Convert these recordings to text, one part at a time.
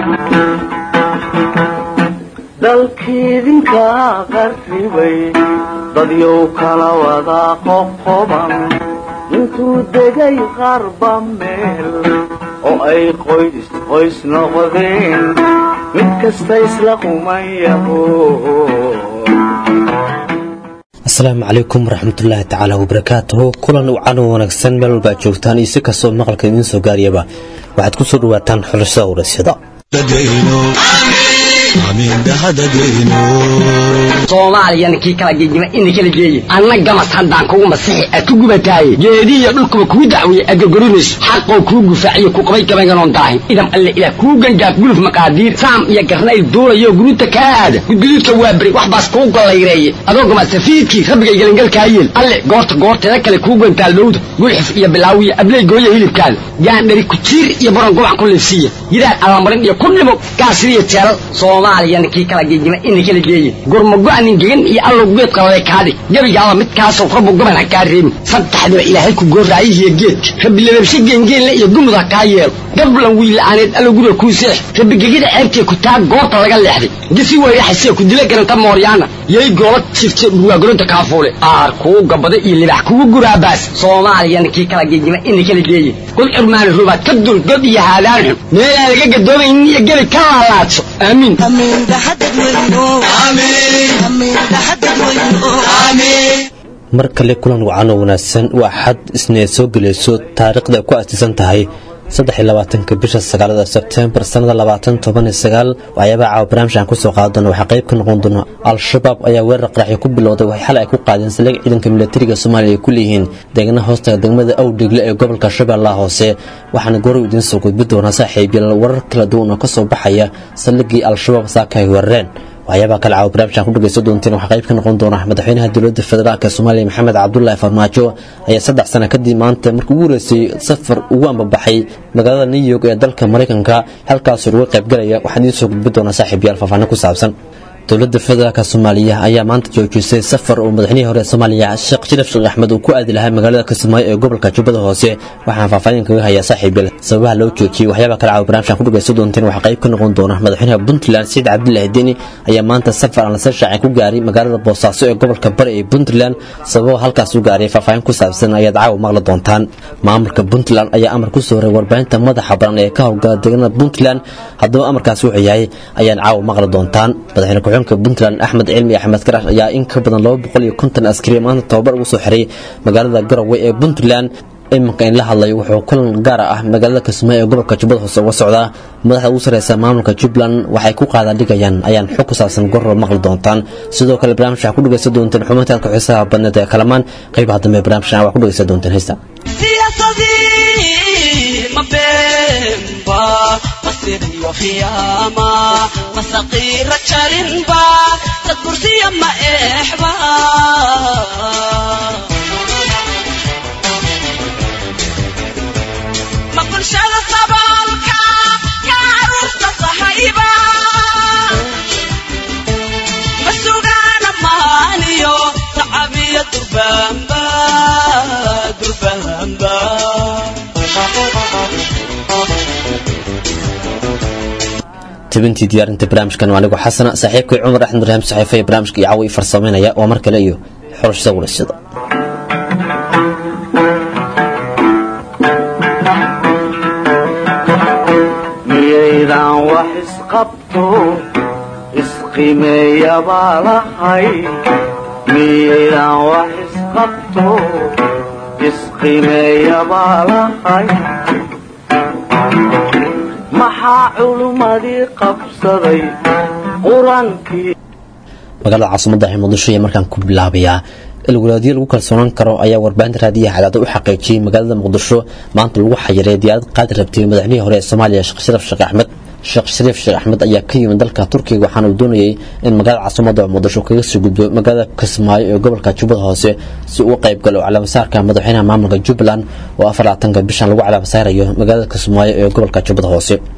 dalkiidinka qarribay dadyow kala wada qoqoban intuu degay qarba meel oo ay qoys qoys noqdeen mid kasta isla qumayaho asalaamu calaykum waraxmatullaahi tacaala wabarakaatuhu kulan wacan wanaagsan meel walba ad joogtaan iyo si kastoo maqalka idiin soo gaariyaba waxaad ku soo dhawaataan xulashada waraysyada soomaaliyana kii kala gegima ina kala geeye anna gamas haddaan kugu masixi ad ku gubataaye geedihiyo dhulkuba kuu dacweeye aad gorgorinayso xaqoo kuu gufaaciyo ku qabay gabayganon daahin idam alle ilaah kuu gangaaf guluf maqaadiir saam iyo garnayl duulayo guruuta kaa aada gudguduudka waa beri wax baas kuu gollayreeye adoo gama safiidkii rabbigay gelangalkaa yeel alle goorta goorteeda kale kuu gantaal dhowda gulxif iyo bilaawiya abley gooya hilibkaada gaandhari kujiir iyo baron gubac ku liifsiiya gidaar allamarin iyo ku dhimo gaasiriyo jeelal soomaaliyana kii kala gegima ina kala geeye gurmago-anin gegan iyo allow geedka lale kaadhig gebigaaba midkaasoo rabbu gaban ha kaa reebin saddexdiba ilaahay ku gooraayihiyo geedka rabbi lababshe geengeenle iyo gumud ha kaa yeelo gablan wiila'aaneed allow guriga kuu seex rabbi gegida ceebtee ku taag goobta laga leexday gisi weyraxasee ku dila garanta mooryaana yay goola jifte dhurwaagolonta kaafuule aar kuu gabada iyo libax kugu guraabaas soomaaliyana kii kala gegima ina kala geeye god curmaani rubaad ka dul god iyo haadaan xun meelaan laga gadoomaynin iyo gebi ka laalaadso aamiin mar kale kulan wacan oo wanaagsan waa xad isneed soo gelayso taariikhda ku astiisan tahay saddexiyolabaatanka bisha sagaalada sebtembar sannada labaatan toban iyo sagaal waxyaabaha caawa barnaamijkan kusoo qaada doona waxaa qayb ka noqon doona al-shabaab ayaa weerar qaraxyo ku bilowday waxay xalay ay ku qaadeen saldhig ciidanka milatariga soomaaliya ay ku leeyihiin deegna hoostaga degmada awdhegle ee gobolka shabeellaha hoose waxaana goorow idiin soo gudbi doonaa saaxiibyal warar kala duwan oo ka soo baxaya saldhigii al-shabaab saaka ay weerareen waxyaabaha kale caawa barnaamijkan ku dhagaysan doonteen waxaa qayb ka noqon doona madaxweynaha dowladda federaalk ee soomaaliya maxamed cabdulaahi farmaajo ayaa saddex sano kadib maanta markii ugu horeysay safar ugu ambabaxay magaalada new york ee dalka maraykanka halkaasoo uga qaybgalaya waxaan idiin soo gudbi doonaa saaxiibyaal faahfaahin ku saabsan dowladda federaalk soomaaliya ayaa maanta joojisay safar uu madaxnihii hore soomaaliya sheekh sharaf sheekh axmed uu ku aadi lahaa magaalada kismaayo ee gobolka jubbada hoose waxaan faahfaahin kaga hayaa saaxiibyal sababaha loo joojiyey waxyaabaa kale caawa barnaamijkan ku dhagaysan doonteen waxaa qayb ka noqon doona madaxweynaha puntland saciid cabdilaahi deni ayaa maanta safar aan lasoo shaacin ku gaaray magaalada boosaaso ee gobolka bari ee puntland sababo halkaas u gaaray faahfaahin ku saabsan ayaad caawa maqli doontaan maamulka puntland ayaa amar ku soo horay warbaahinta madaxa baran ee ka howlgala deegaanada puntland haddaba amarkaas wuxuu yahay ayaan caawa maqli doontaan madaxweyne ku-xigeenka puntland axmed cilmi axmed karash ayaa in ka badan laba boqol iyo konton askari maanta tababar ugu soo xiray magaalada garowe ee puntland iminka in la hadlayo wuxuu kulan gaara ah magaalada kismaayo ee gobolka jubbada hoose uga socdaa madaxda ugu sareysa maamulka jubbaland waxay ku qaada dhigayaan ayaan xog ku saabsan goror maqli doontaan sidoo kale barnaamij waxaa ku dhagaysan doonteen xubintaadka xiisaha badneed ee kalamaan qaybaha dambe barnaamijkan waxaa ku dhagaysan doonteen heesta masaqiira jarinba dad kursiya ma eexba ma bulshada saboolka ka caruurta sahayba ma sugaana maaniyo tacabiya durbaanba durbaanba tibintii diyaarinta barnaamijkan waa anigu xasana saaxiibkay cumar axmed ibraahim saxiifa ee barnaamijka iyo caawi farsameynaya waa mar kale iyo xorashada waraysyada miyaydaan wax isqabto isqimeeyabaa lahay miyaydaan wax isqabto isqimeeyabaa lahay maxaa culummadii qabsaday qur-aankii magaalada caasimada ee muqdisho ayaa markaan ku bilaabayaa ilwalaadyo lagu kalsoonaan karo ayaa warbaahinta raadiyaha cadaada u xaqiijiyey magaalada muqdisho maanta lagu xayiray diyaarad qaadi rabtay madaxnihii hore ee soomaaliya sheekh sharaf sheekh axmed sheekh shariif sheekh axmed ayaa ka yimid dalka turkiga waxaana uu doonayay in magaalada caasimada muqdisho kaga soo gudbo magaalada kismaayo ee gobolka jubbada hoose si uu qayb galo calaamasaarka madaxweynaha maamulka jubbaland oo afar labaatanka bishan lagu calaamasaarayo magaalada kismaayo ee gobolka jubbada hoose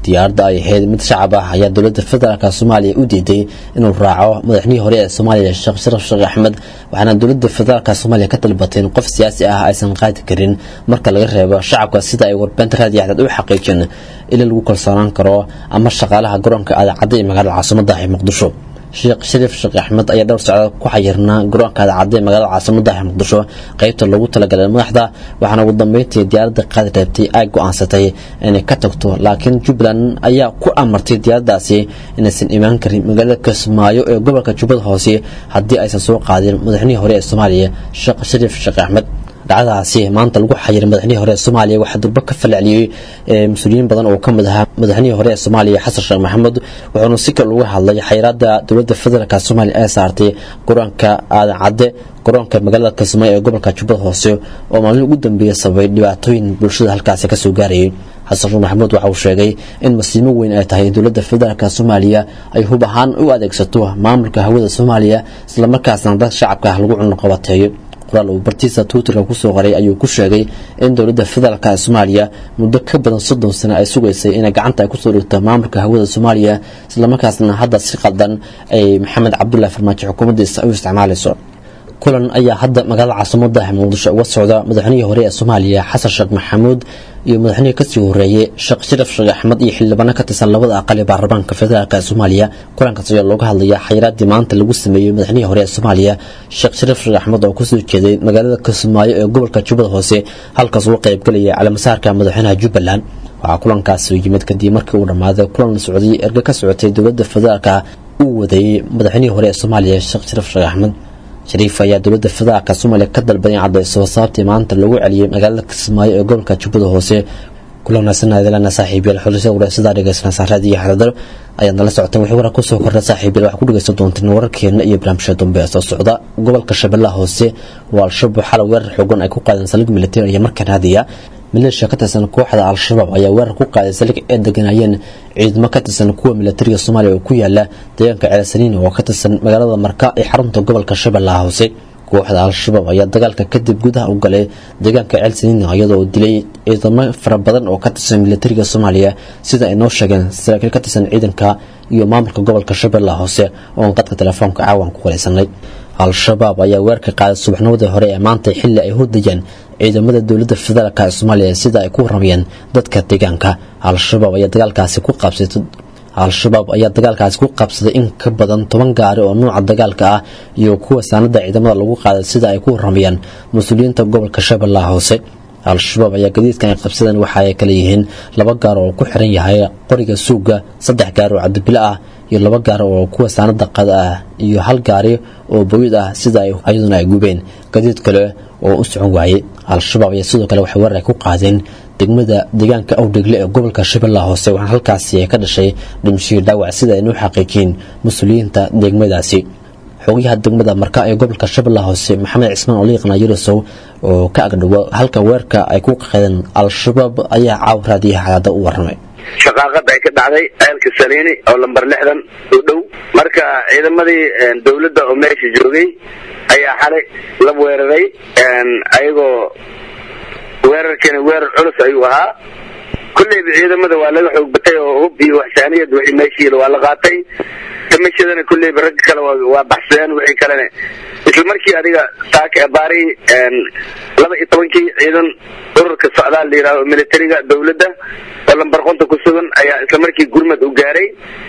diyaaradda ay ahayd mid shacab ah ayaa dowladda federaalk soomaaliya u diiday inuu raaco madaxnihii hore ee soomaaliya sheekh sharaf sheekh axmed waxaana dowladda federaalk soomaaliya ka dalbatay in qof siyaasi ah aysan qaadi karin marka laga reebo shacabka sida ay warbaahinta raadiyo axdaad u xaqiijin ila lagu kalsoonaan karo ama shaqaalaha garoonka aadacadda ee magaalada caasimada ah ee muqdisho sheekh shariif sheekh axmed ayaa dhowr socdood ku xayirnaa garoonka aadacadda ee magaalada caasimada ah ee muqdisho qaybta loogu talagalay madaxda waxaana ugu dambeyntii diyaaradda qaadi reebtay ay go-aansatay inay ka tagto laakiin jubbaland ayaa ku amartay diyaaraddaasi inaysan imaan karin magaalada kismaayo ee gobolka jubbada hoose haddii aysan soo qaadin madaxnihii hore ee soomaaliya sheekh shariif sheekh axmed dhacdadaasi maanta lagu xayiray madaxnihii hore ee soomaaliya waxaa durbo ka falceliyey mas-uuliyiin badan oo ka mid ahaa madaxnihii hore ee soomaaliya xasan sheekh maxamed wuxuuna si kale uga hadlay xayiraada dowladda federaalk soomaaliya ee saartay garoonka aadan cadde garoonka magaalada kismaayo ee gobolka jubbada hoose oo maalin ugu dambeeyey sababay dhibaatooyin bulshada halkaasi kasoo gaarayay xasan sheekh maxamuud waxa uu sheegay in masiimo weyn ay tahay in dowladda federaalk soomaaliya ay hub ahaan u adeegsato maamulka hawada soomaaliya islamarkaasna dad shacabka lagu cunuqabateeyo qoraal uu bartiisa twitterka kusoo qoray ayuu ku sheegay in dowladda federaalk ee soomaaliya muddo ka badan soddon sano ay sugaysay inay gacanta ay kusoo dhigto maamulka hawada soomaaliya islamarkaasna hadda si qaldan ay maxamed cabdullahi farmaajo xukuumaddiisa u isticmaalayso kulan ayaa hadda magaalada caasimada muqdisho uga socda madaxweyihii hore ee soomaaliya xasan sheekh maxamuud iyo madaxweyihii kasii horeeyey sheekh sharaf sheekh axmed iyo xildhibaano ka tirsan labada aqal ee baarlamaanka federaalk ee soomaaliya kulankaas ayaa looga hadlaya xayiraadii maanta lagu sameeyey madaxweyihii hore ee soomaaliya sheekh sharaf sheekh axmed oo kusoo jeeday magaalada kismaayo ee gobolka jubbada hoose halkaas uga qaybgalaya calaamasaarka madaxweynaha jubbaland waxaa kulankaasi yimid kadib markii uu dhammaaday kulan la socday erge ka socotay dowladda federaalk uu wadeeyey madaxweynihii hore ee soomaaliya sheekh sharaf sheekh axmed shariif ayaa dowladda federaalk soomaaliya ka dalbaday cadayso sababtii maanta lagu celiyey magaalada kismaayo ee gobolka jubbada hoose kulanaasanadalana saaxiibyal xulisada wareysadaa dhegeysanaa saaraad iyo xadadar ayaad nala socoteen wixii warar kusoo kordha saaxiibyal waxaa ku dhegeysan doonteen wararkeena iyo barnaamijka dambe ee soo socda gobolka shabeellaha hoose waa al-shabaab xalay weerar xoogan ay ku qaadeen saldhig militari iyo markan hadiya maleeshiya ka tirsan kooxda al-shabaab ayaa weerar ku qaaday saldhig ay deganayeen ciidamo ka tirsan kuwa militariga soomaaliya oo ku yaala deegaanka ceelsaniin oo ka tirsan magaalada marka ee xarunta gobolka shabeellaha hoose kooxda al-shabaab ayaa dagaalka kadib gudaha u galay deegaanka ceelsaniin iyadoo dilay ciidamo fara badan oo ka tirsan militariga soomaaliya sida ay noo sheegeen saraakiil ka tirsan ciidanka iyo maamulka gobolka shabeellaha hoose oon qadka telefoonka caawan ku wareysanay al-shabaab ayaa weerarka qaaday subaxnimadii hore ee maanta xilli ay hordayeen ciidamada dowladda federaalk ee soomaaliya sida ay ku waramayeen dadka deegaanka al-shabaab ayaa dagaalkaasi ku qaabsatay al-shabaab ayaa dagaalkaasi ku qabsaday in ka badan toban gaari oo nuuca dagaalka ah iyo kuwa saanada ciidamada lagu qaaday sida ay ku waramayaan mas-uuliyiinta gobolka shabeellaha hoose al-shabaab ayaa gadiidkan ay qabsadeen waxa ay kala yihiin laba gaar oo ku xiran yahay qoriga suuga saddex gaari oo cabdibilo ah iyo laba gaari oo kuwa saanada qada ah iyo hal gaari oo booyid ah sida iyaduna ay gubeen gadiid kale oo u socon waayey al-shabaab ayaa sidoo kale waxay weerar ay ku qaadeen degmada deegaanka awdhegle ee gobolka shabeellaha hoose waxaana halkaasi ka dhashay dhimashihii dhaawac sida aynu xaqiijiyeen mas-uuliyiinta degmadaasi xogayaha degmada marka ee gobolka shabeellaha hoose maxamed cismaan oliiqna yurusow oo ka agdhowo halka weerarka ay ku qaadeen al-shabaab ayaa caaw raadiyaha xadaada u waramay shaqaaqada ay ka dhacday ceelka saliini oo lamber lixdan u dhow marka ciidamadii dowladda oo meesha joogay ayaa xalay la weeraray ayagoo weerarkeena weerar culus ayuu ahaa kulleyba ciidamada waa laga xoog batay oo hub iyo waxsaaniyad wixii meeshiila waa la qaatay damashadana kulleyba ragga kale waa baxsadeen wixii kalena isla markii adiga saaka baari laba iyo tobankii ciidan ururka socdaal la yidhahdo militariga dowladda oo lambar qonta ku sugan ayaa isla markii gurmad u gaaray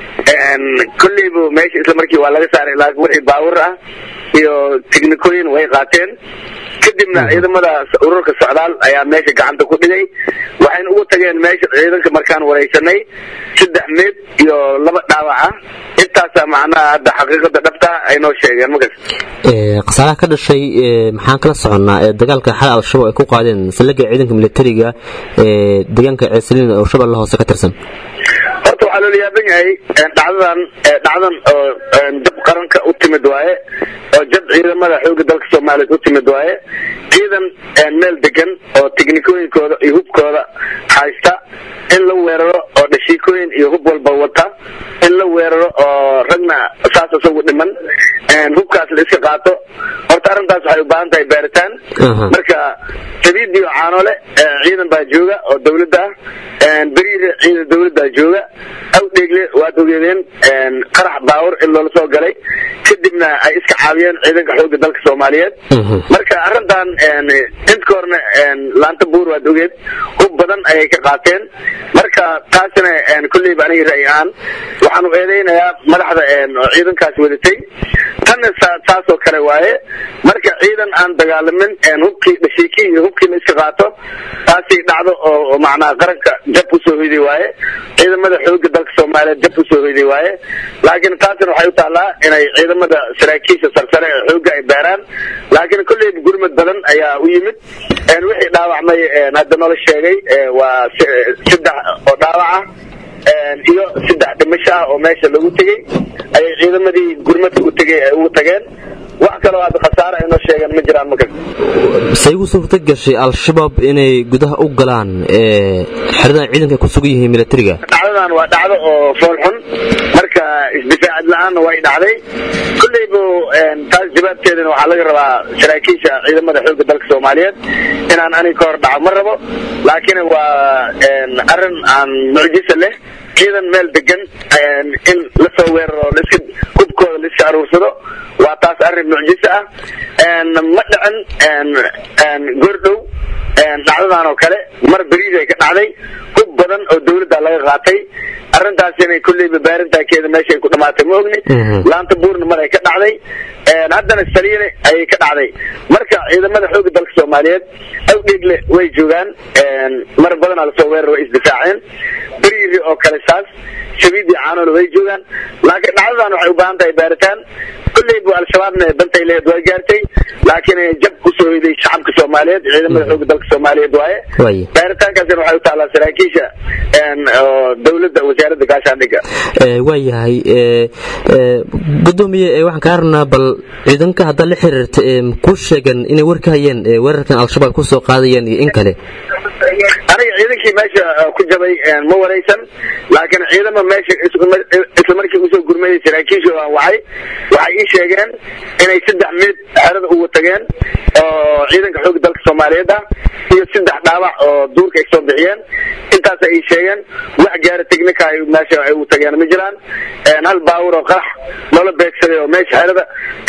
kulleyba meesha isla markii waa laga saaray laakiin wixii baawur ah iyo tiknikooyin way qaateen kadibna ciidamada ururka socdaal ayaa meesha gacanta ku dhigay waxayna ugu tageen meesha ciidanka markaan wareysanay saddex meed iyo laba dhaawac ah intaasa macnaha hadda xaqiiqada dhabta ay noo sheegeen makas khasaaraha ka dhashay maxaan kala soconnaa ee dagaalka xal al-shabaab ay ku qaadeen saldhigga ciidanka militariga ee deegaanka ceesaliin oo shabeelle hoose ka tirsan horta waxaa loola yaaban yahay dhacdadan dhacdan oo jab qaranka u timid waaye oo jab ciidamada xooga dalka soomaaliyeed u timid waaye ciidan meel degan oo tiknikooyinkooda iyo hubkooda haysta in la weeraro oo dhashiikooyin iyo hub walba wata in la weeraro oo ragna saas isagu dhiman hubkaas la iska qaato horta arrintaas waxay u baahan tahay baaritaan marka sabiid iyo caanole ciidan baa jooga oo dawladda ah beriire ciidan dawladdaa jooga awdheegle waad ogeedeen qarax baawur in loola soo galay kadibna ay iska caawiyeen ciidanka xoogga dalka soomaaliyeed marka arrintan intka horna laanta buur waad ogeed hub badan ayay ka qaateen marka taasina kolleyba aniga ra'yi ahaan waxaanu eedeynayaa madaxda oo ciidankaas wadatay tanna saasoo kale waaye marka ciidan aan dagaalamin hubkii dhashiikii iyo hubkii la iska qaato taasi dhacdo oo macnaha qaranka jab usoo hoyday waaye ciidamada xooga dalka soomaaliyeed jab usoo hoyday waaye laakiin taasina waxay u taallaa inay ciidamada saraakiisha sarsare ee xooga ay baaraan laakiin kolleyba gurmad badan ayaa u yimid wixii dhaawacmay hadda noola sheegay waa saddex oo dhaawac ah iyo saddex dhimasho ah oo meesha lagu tegey ayay ciidamadii gurmadka u tegay ay ugu tageen wax kaloo hadda khasaare ay noo sheegeen ma jiraan markas say ugu suurta gashay al-shabaab inay gudaha u galaan xeradan ciidanka ay ku sugan yihiin milatariga dhacdadan waa dhacdo oo fool xun marka isdifaacad la-aanna way dhacday kolleyba taas jawaabteedana waxaa laga rabaa saraakiisha ciidamada xoogga dalka soomaaliyeed inaan aniga ka hor dhaco ma rabo laakiin waa arrin aan mucjisa leh ciidan meel degan in lasoo weeraro laiska hubkooda laiska aruursado waa taas arrin mucjisa ah ma dhicin goordhow dhacdadan oo kale mar beriid ay ka dhacday hub badan oo dawladda laga qaatay arrintaas inay kolleyba baarintaakeeda meeshaay ku dhamaatay ma ogni laanta buurna mar ay ka dhacday haddana saliine ayay ka dhacday marka ciidamada xooga dalka soomaaliyeed awdheegle way joogaan mar badanaa lasoo weerar way isdifaaceen beriiri oo kale saas shabiidii caanoole way joogaan laakiin dhacdadan waxay u baahan tahay baaritaan kolleyba al-shabaabna dantay lehed waa gaartay laakiin jab kusoo hoyday shacabka soomaaliyeed ciidamada xooga dalka soomaaliyeed waaye baaritaankaasina waxay u taallaa saraakiisha oo dawladda wasaaradda gaashaandhigga waayahay gudoomiye waxaan kaa rabnaa bal ciidanka haddaa la xiriirta ku sheegan inay war ka hayeen weerarkan al-shabaab kusoo qaadayeen iyo in kale aniga ciidankii meesha ku jabay ma waraysan laakiin ciidama meesha isla markii usoo gurmayay saraakiisha aan wacay waxay ii sheegeen inay saddex minid xerada ugu tageen oo ciidanka xooga dalka soomaaliyeed ah iyo saddex dhaawac oo duurka ay soo bixiyeen intaasay ii sheegeen wax gaara technica ay meesha ay ugu tageen ma jiraan hal baawur oo qarax loola beegsaday oo meesha xerada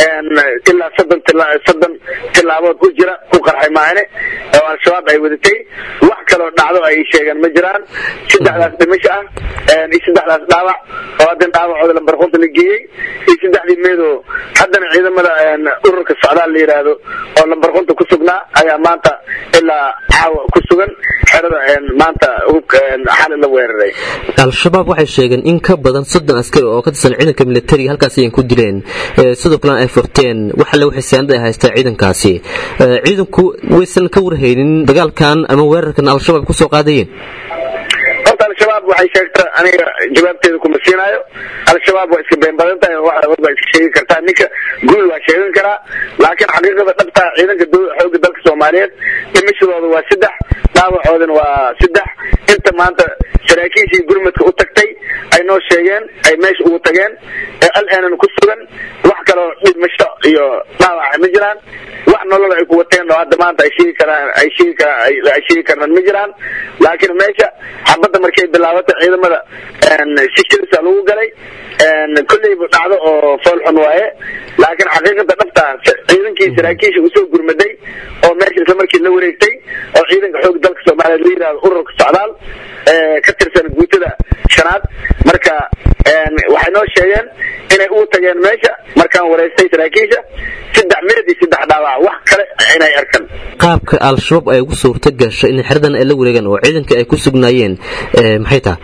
ilaa soddon soddon tilaabood u jira ku qarxay maahane oo al-shabaab ay wadatay wax kaloo dhacdo ay sheegeen ma jiraan saddexdaas dhimasho ah iyo saddexdaas dhaawac oo haddana dhaawacooda lambarqunta la geeyey iyo saddexdii meedoo haddana ciidamada ururka socdaal la yidhaahdo oo lambarqunta ku sugnaa ayaa maanta ilaa caawa ku sugan xerada maanta hubka xali la weeraray al-shabaab waxay sheegeen in ka badan soddon askari oo ka tirsan ciidanka militariga halkaas ayan ku dileen sidoo kalena ay furteen wax alle waxay saanad ay haystaa ciidankaasi ciidanku waysan ka warhaynin dagaalkan ama weerarkan al-shabaab kusoo qaadayeen horta al-shabaab waxay sheegta aniga jawaabteeda kuma siinaayo al-shabaab waa iska been badan tahay waa iska sheegi kartaa ninka guul waa sheegan karaa laakiin xaqiiqada dhabtaa ciidanka xooga dalka soomaaliyeed dhimashadooda waa saddex dhaawacoodana waa saddex inta maanta saraakiishii gurmadka u tagtay ay noo sheegeen ay meesha ugu tageen ee al-aanan ku sugan wax kaloo dhimasho iyo dhaawaca ma jiraan wax nolol ay ku wateen oo hadda maanta ay sheegi karaan ay sheegi karaan ay sheegi karaan ma jiraan laakiin meesha xabadda markay bilaabatay ciidamada si kilisa lagu galay kolleyba dhacdo oo fool xun waaye laakiin xaqiiqada dhabta ciidankii saraakiisha usoo gurmaday oo meesha isla markii la wareegtay oo ciidanka xoog dalka soomaaliyeed la yidhahdo ururka socdaal ka tirsan guutada shanaad marka waxay noo sheegeen inay ugu tageen meesha markaan wareystay saraakiisha saddex meed iyo saddex dhaawac wax kale inay arkan qaabka al-shabaab ay ugu suurta gashay in xeradan ay la wareegaan oo ciidanka ay ku sugnaayeen maxay tahay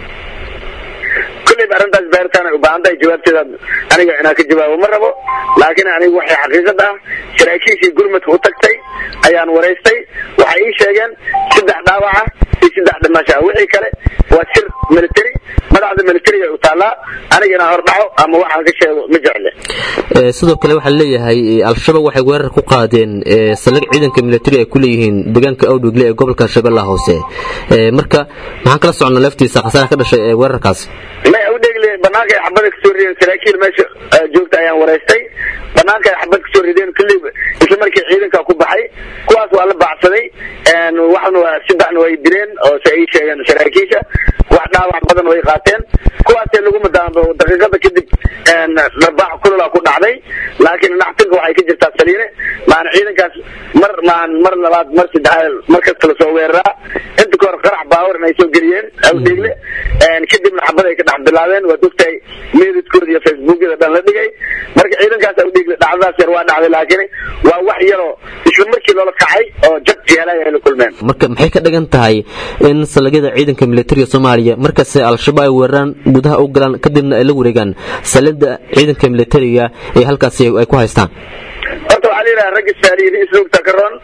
kolleyba arrintaas baaritaan ay u baahan tahay jawaabteeda aniga inaan ka jawaabo ma rabo laakiin anigu waxay xaqiiqad ah saraakiishii gurmadka u tagtay ayaan waraystay waxay ii sheegeen saddex dhaawaca iyo saddex dhimasha wixii kale waa sir military madaxda militariga u taallaa aniga inaan hordhaco ama waxaan ka sheego ma jecle sidoo kale waxaa leeyahay al-shabaab waxay weerar ku qaadeen saldhig ciidanka militari ay ku leeyihiin deegaanka awdhigle ee gobolka shabeellaha hoose marka maxaan kala soconnaa laftiisa khasaare ka dhashay ee weerarkaas may awdhegle banaanka ay xabada kasoo rideen saraakiil meesha eh, joogta ayaan wareystay banaanka ay xabad kasoo rideen kulliba isla markii ciidanka ku baxay kuwaas waa la baacsaday een, waxna waa saddexna way dileen oo se ay sheegeen saraakiisha wax dhaawac badan way qaateen kuwaasee lagu madaanba daqiiqada kadib een, dharbaax kulula ku dhacday laakiin naxtinka waxay ka jirtaa saliine maana ciidankaas mar maan mar labaad mar saddexaad mar kasta lasoo weeraraa inta ka hor qarax baawar inay soo geliyeen awdheegle een, kadibna xabad ay ka dhex bilaabeen waad ogtahay meedadkooda iyo facebookyada dhan la dhigay marka ciidankaas awdheegle dhacdadaas yar waa dhacday laakiin waa wax yaroo isla markii loola kacay oo jab yeelay ay la kulmeen marka maxay ka dhigan tahay in salagyada ciidanka militariga soomaaliya markasta al-shabaab ay weeraraan gudaha u galaan kadibna ay la wareegaan salida ciidanka militariga ee halkaasi ay ku haystaan horta waxaa la yidhaha ragga saaliyiin isluugta ka roon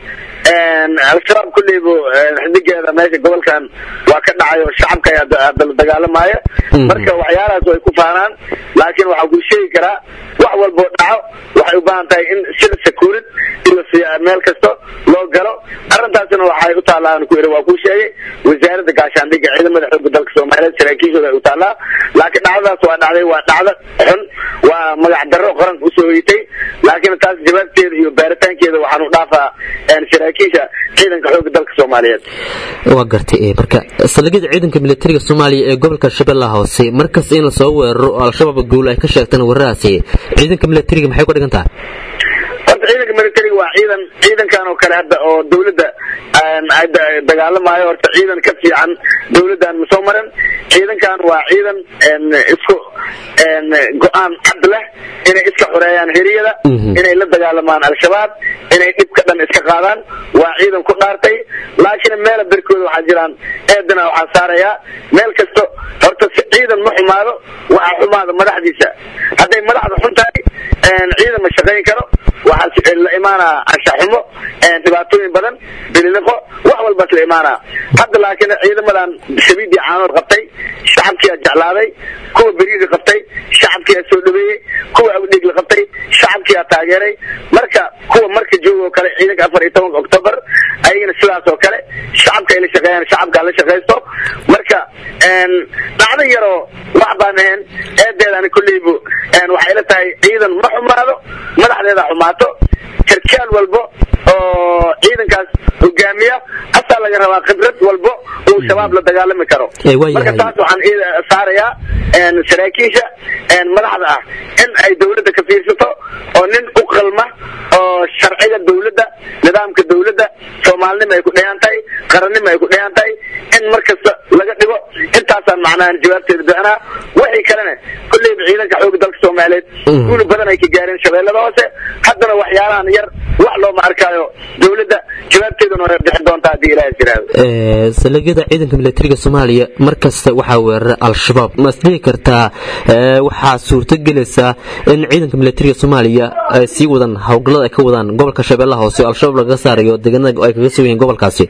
al-shabaab kulleybu xidigeeda meesha gobolkan waa ka dhacay oo shacabka ayaa da- dala dagaalamaya Mhm. marka waxyaalahaas way ku faanaan laakiin waxaa kuu sheegi karaa wax walboo dhaco waxay u baahan tahay in sida sakuurid iyo si meel kasto loo galo arrintaasina waxay u taallaan ku yidhi waa kuu sheegay wasaaradda gaashaandhigga ciidamada xoogga dalka soomaaliyeed saraakiishooda ay u taallaa laakiin dhacdadaas waa dhacday waa dhacdo xun waa magac darro qaranka usoo hoytay laakiin taas jawaabteeda iyo baaritaankeeda waxaan u dhaafaa een, saraakiisha ciidanka xoogga dalka soomaaliyeed waa gartay ee, marka salagyada ciidanka militariga soomaaliya ee gobolka shabeellaha hoose markasta in lasoo weeraro oo al-shabaab guul ay ka sheegtaan weerarahaasi ciidanka militariga maxay ku dhigan tahay horta ciidanka militariga waa ciidan ciidankan oo kale hadda oo dawladda aan ay da- dagaalamayo horta ciidan ka fiican dawladdan ma soo marin ciidankan waa ciidan een, isku een, go-aan cad leh inay iska xoreeyaan heriyada Mhm. inay la dagaalamaan al-shabaab inay dhibka dhan iska qaadaan waa ciidan ku dhaartay laakiin meela berkooda waxaa jiraan eedana waxaa saarayaa meel kasto horta si ciidan ma xumaado waxaa xumaada madaxdiisa hadday madaxda xun tahay een, ciidan ma shaqayn karo waxaa si- la imaanaa anshaxumo een, dhibaatooyin badan bililiqo wax walbaas la imaanaa hadda laakiin ciidamadan shabiidii caanood qabtay shacabkiyaa jeclaaday kuwa beriiri qabtay shacabkiyaa soo dhaweeyey kuwa awdhigla qabtay shacabkiyaa taageeray marka kuwa marka jooga oo kale ciidanka afar iyo tobanka october ayagana sidaas oo kale shacabka ay la shaqeeyaan shacabka la shaqaysto marka een, dhacdo yaroo wax baan ahayn eedeedani kulleybu een, waxay la tahay ciidan ma xumaado madaxdeeda xumaato sarkaal walbo oo ciidankaas hogaamiya asaa laga rabaa khibrad walbo uu shabaab la dagaalami karo Eh, waa marka yahay. taas waxaan ii- saarayaa een, saraakiisha een, madaxda ah in ay dawladda ka fiirsato oo nin u qalma oo sharciga dawladda nidaamka dawladda soomaalinima ay ku dheehan tahay qarannima ay ku dheehan tahay in mar kasta laga dhigo intaasaan macnaha jawaabteeda bixinaa wixii kalena kolleyba ciidanka xoogga dalka soomaaliyeed Mhm. guul badan ay ka gaareen shabeellada hoose haddana waxyaalahan yar wax looma arkaayo dawladda jawaabteeduna way bixin doontaa haddii ilaahay jiraado Ee, salagyada ciidanka militariga soomaaliya markasta waxaa weerara al-shabaab ma isdhihi kartaa ee, waxaa suurto gelaysaa in ciidanka militariga soomaaliya ay sii wadaan howlgallada ay ka wadaan gobolka shabeellaha hoose oo al-shabaab lagaga saarayo deegaanada ay kaga sugan yihiin gobolkaasi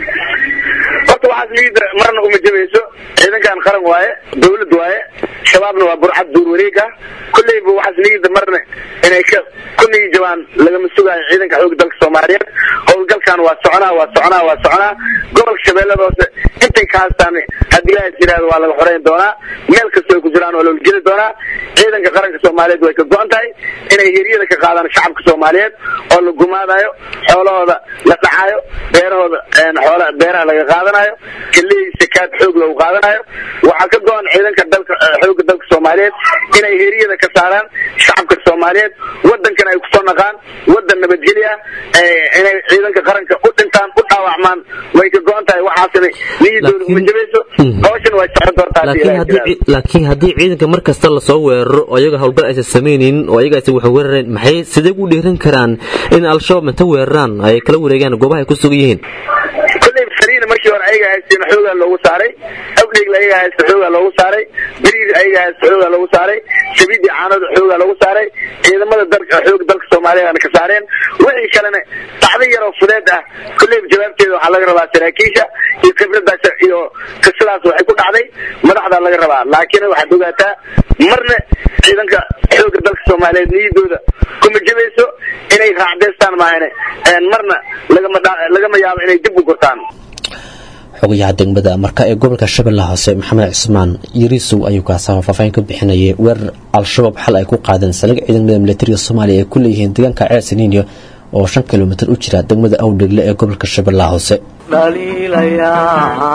horta waxaas liida marna uma jabayso ciidankan qaran waaye dawlad waaye shabaabna waa burcad duur wareeg ah kolleyba waxaas liida marna inay ka kunigi jabaan lagama sugaayo ciidanka xoogga dalka soomaaliyeed howlgalkan waa soconaa waa soconaa waa soconaa gobolka shabeellada hoose intay ka haystaan haddii ilaahay yiraahdo waa laga xoreyn doonaa meel kasta ay ku jiraan waa loola geli doonaa ciidanka qaranka soomaaliyeed way ka go-an tahay inay heriyada ka qaadaan shacabka soomaaliyeed oo la gumaadayo xoolahooda la dhacayo beerahooda een, xoola beeraha laga qaadanayo keley sakaad xoog lagu qaadanayo waxaa ka go-an ciidanka dalka eh, xoogga dalka soomaaliyeed inay heriyada ka saaraan shacabka soomaaliyeed wadankan ay kusoo naqaan wadan nabadgelya eh, inay ciidanka qaranka u dhintaan u dhaawacmaan way ka go-an tahay waxaasna niyadooda uma Laakiin- jabayso Mhm. hawshan way socon doontaa haddii laakiin ilaahay haddii yiraahdo. ci- laakiin haddii ciidanka mar kasta lasoo weeraro oo iyaga howlgal aysan samaynin oo iyaga aysan wax weerareen maxay sidee u dhiiran karaan in al-shabaab inta weeraraan ay kala wareegaan goobaha ay ku sugan yihiin kolley saliina markii hore ayaga haysteen xoogaa loogu saaray awdheegla ayaga haysta xoogaa loogu saaray beriir ayaga haysta xoogaa loogu saaray shabiidii caanada xoogaa loogu saaray ciidamada dalka xooga dalka soomaaliyeedna ka saareen wixii kalena dhacdo yaroo fudeed ah kolleyba jawaabteeda waxaa laga rabaa saraakiisha iyo khibradaas iyo qisadaas waxay ku dhacday madaxdaa laga rabaa laakiin waxaad ogaataa marna ciidanka xooga dalka soomaaliyeed niyadooda kuma jabayso inay raacdeystaan maahane een marna lagama dha- lagama yaabo inay dib u gurtaan xogayaha degmada marka ee gobolka shabeellaha hoose maxamed cismaan yariisow ayuu kaasaba faahfaahin ka bixinayay weerar al-shabaab xal ay ku qaadeen saldhig ciidamada militariga soomaaliya ay ku leeyihiin deegaanka ceer saniiniya oo shan kilomitir u jira degmada awdhegle ee gobolka shabeellaha hoose dhaliilayaa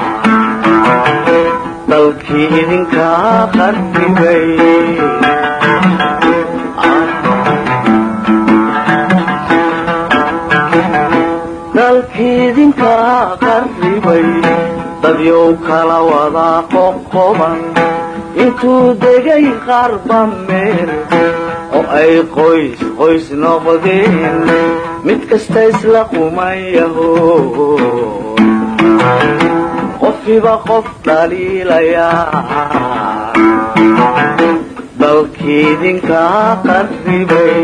dalkii idinkaa qarribay dalkii idinkaa qarribay dadyow kala wadaa qoqoban intuu degay qarba meel oo ay qoys qoys noqdeen mid kasta isla qumayaho qofiba qof dhaliilayaa dalkii idinkaa qarribay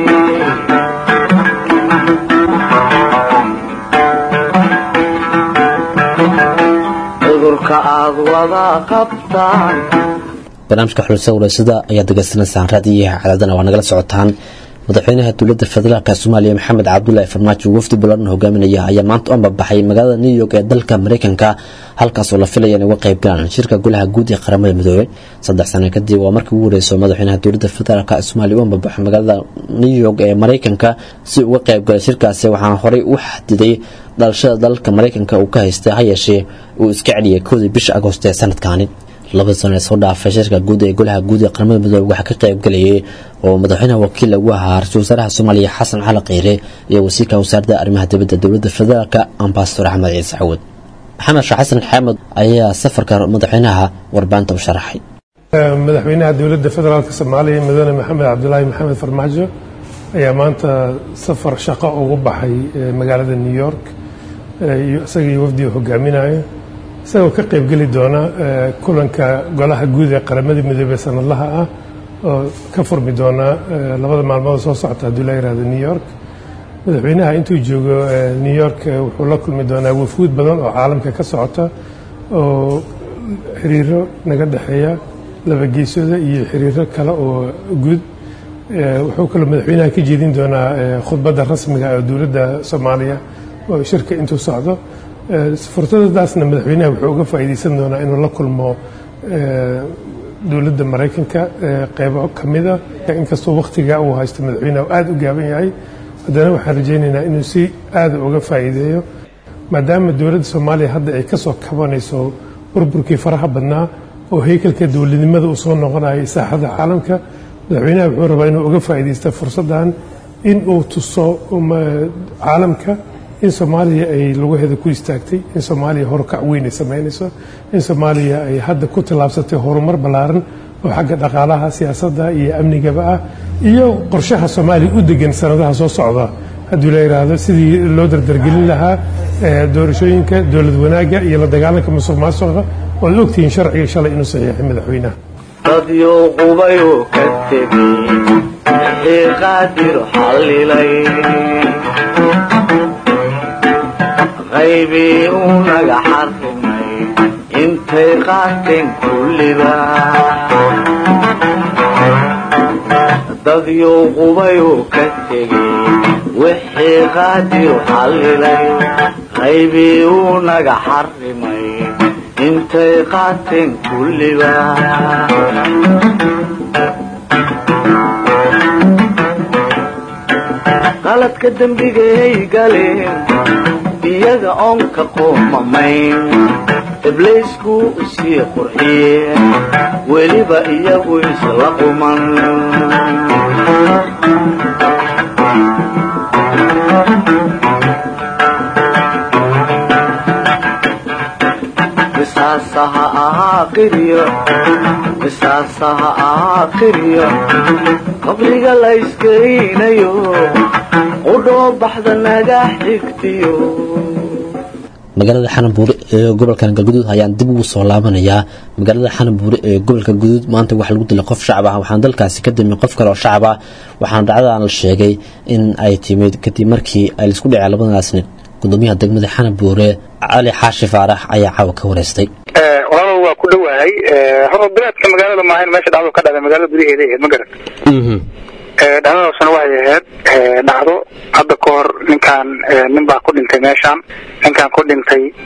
cudurka aad wada qabtaan barnaamijka xulsa walaysada ayaad degeysanaysaan raadiyaha cadaadana waa nagala socotaan madaxweynaha dowladda federaalk soomaaliya maxamed cabdulaahi farmaajo wafdi bulan hogaaminaya ayaa maanta u ambabaxay magaalada new york ee dalka mareykanka halkaasoo la filaya in uga qayb galaan shirka golaha guud ee qaramada midoobey saddex sano kadib waa markii ugu horeyso madaxweynaha dowladda federaalk soomaaliya u ambabaxay magaalada new york ee mareykanka si uga qayb galay shirkaasi waxaana horey u xadiday dhalashada dalka mareykanka uu ka haystay ha yeeshee uu iska celiyay koodii bisha agoost ee sanadkaani labada sano ee soo dhaafay shirka guud ee golaha guud ee qaramada midoobe waxaa ka qayb galayay oo madaxweynaha wakiil ugu ahaa ra-iisul wasaaraha soomaaliya xasan cali kheyre iyo wasiirka wasaaradda arrimaha dibadda dowladda federaalk ambasador axmed ciise cawad maxamed sheekh xasan xaamud ayaa safarka madaxweynaha warbaahinta u sharaxay madaxweynaha dowladda federaalk soomaaliya mudane maxamed cabdulaahi maxamed farmaajo ayaa maanta safar shaqo ugu baxay magaalada new york isagii wafdiga hogaaminayo isagoo ka qaybgeli doona kulanka golaha guud ee qaramada midoobey sanadlaha ah oo ka furmi doona labada maalmood soo socota hadduu la yihahdo new york madaxweynaha intuu joogo new york wuxuu la kulmi doonaa wafuud badan oo caalamka ka socota oo xiriiro naga dhexeeya laba geesooda iyo xiriiro kale oo guud wuxuu kaloo madaxweynaha ka jeedin doonaa khudbadda rasmiga ee dowladda soomaaliya oo shirka intuu socdo fursadadaasna madaxweynaha wuxuu uga faa'iideysan doonaa inuu la kulmo dowladda maraykanka qeybo ka mida inkastoo wakhtiga uu haysto madaxweynaha aada u gaaban yahay haddana waxaan rajaynaynaa inuu si aada uga faa'iideeyo maadaama dowladda soomaaliya hadda ay ka soo kabanayso burburkii faraha badnaa oo heykalka dowladnimada uu soo noqonayo saaxada caalamka madaxweynaha wuxuu rabaa inuu uga faa'iideysta fursaddan in uu tuso caalamka in soomaaliya ay lugaheeda ku istaagtay in soomaaliya horukac weyn ay samaynayso in soomaaliya ay hadda ku tallaabsatay horumar ballaaran oo xagga dhaqaalaha siyaasadda iyo amnigaba ah iyo qorshaha soomaaliya u degan sanadaha soo socda haddii la yidhaahdo sidii loo dardargelin lahaa doorashooyinka dowlad wanaagga iyo la dagaalanka musuq maasuqa waad ogtihiin sharciga shalay inuu saxiixay madaxweynaha dadyo qubayuu ka tegey wixii qaadir xallilay qaybii uu naga xarrimay intay qaateen kulliba dadyuu qubayuu ka tegey wixii qaadir xallilay qaybii uu naga xarrimay intay qaateen kulliba qaladka dembigay galeen iyaga oon ka qoomamayn ibliisku isii qurxiyeen weliba iyagu isla quman qisaasaha ahaa qiryo qisaasaha ahaa qiryo qabriga la iskaynayo qudhoo baxda naga xigtiyo magaalada xanabuure ee gobolkan galguduud ayaan dib ugu soo laabanayaa magaalada xanabuure ee gobolka guduud maanta waxaa lagu dilay qof shacab ah waxaana dalkaasi ka damay qof kale oo shacab ah waxaana dhacdadan la sheegay in ay timid kadib markii ay laisku dhaceen labadanaas nin gudoomiyaha degmada xanabuure cali xaashi faarax ayaa caawa ka wareystay walaalow waa ku dhowahay horta bilaadka magaalada maahayn meesha dhacdo ka dhacday magaalada gudaheeda ahayd ma garan dhacdadaasna waxay ahayd dhacdo hadda ka hor ninkaan nin baa ku dhintay meeshaan ninkaan ku dhintay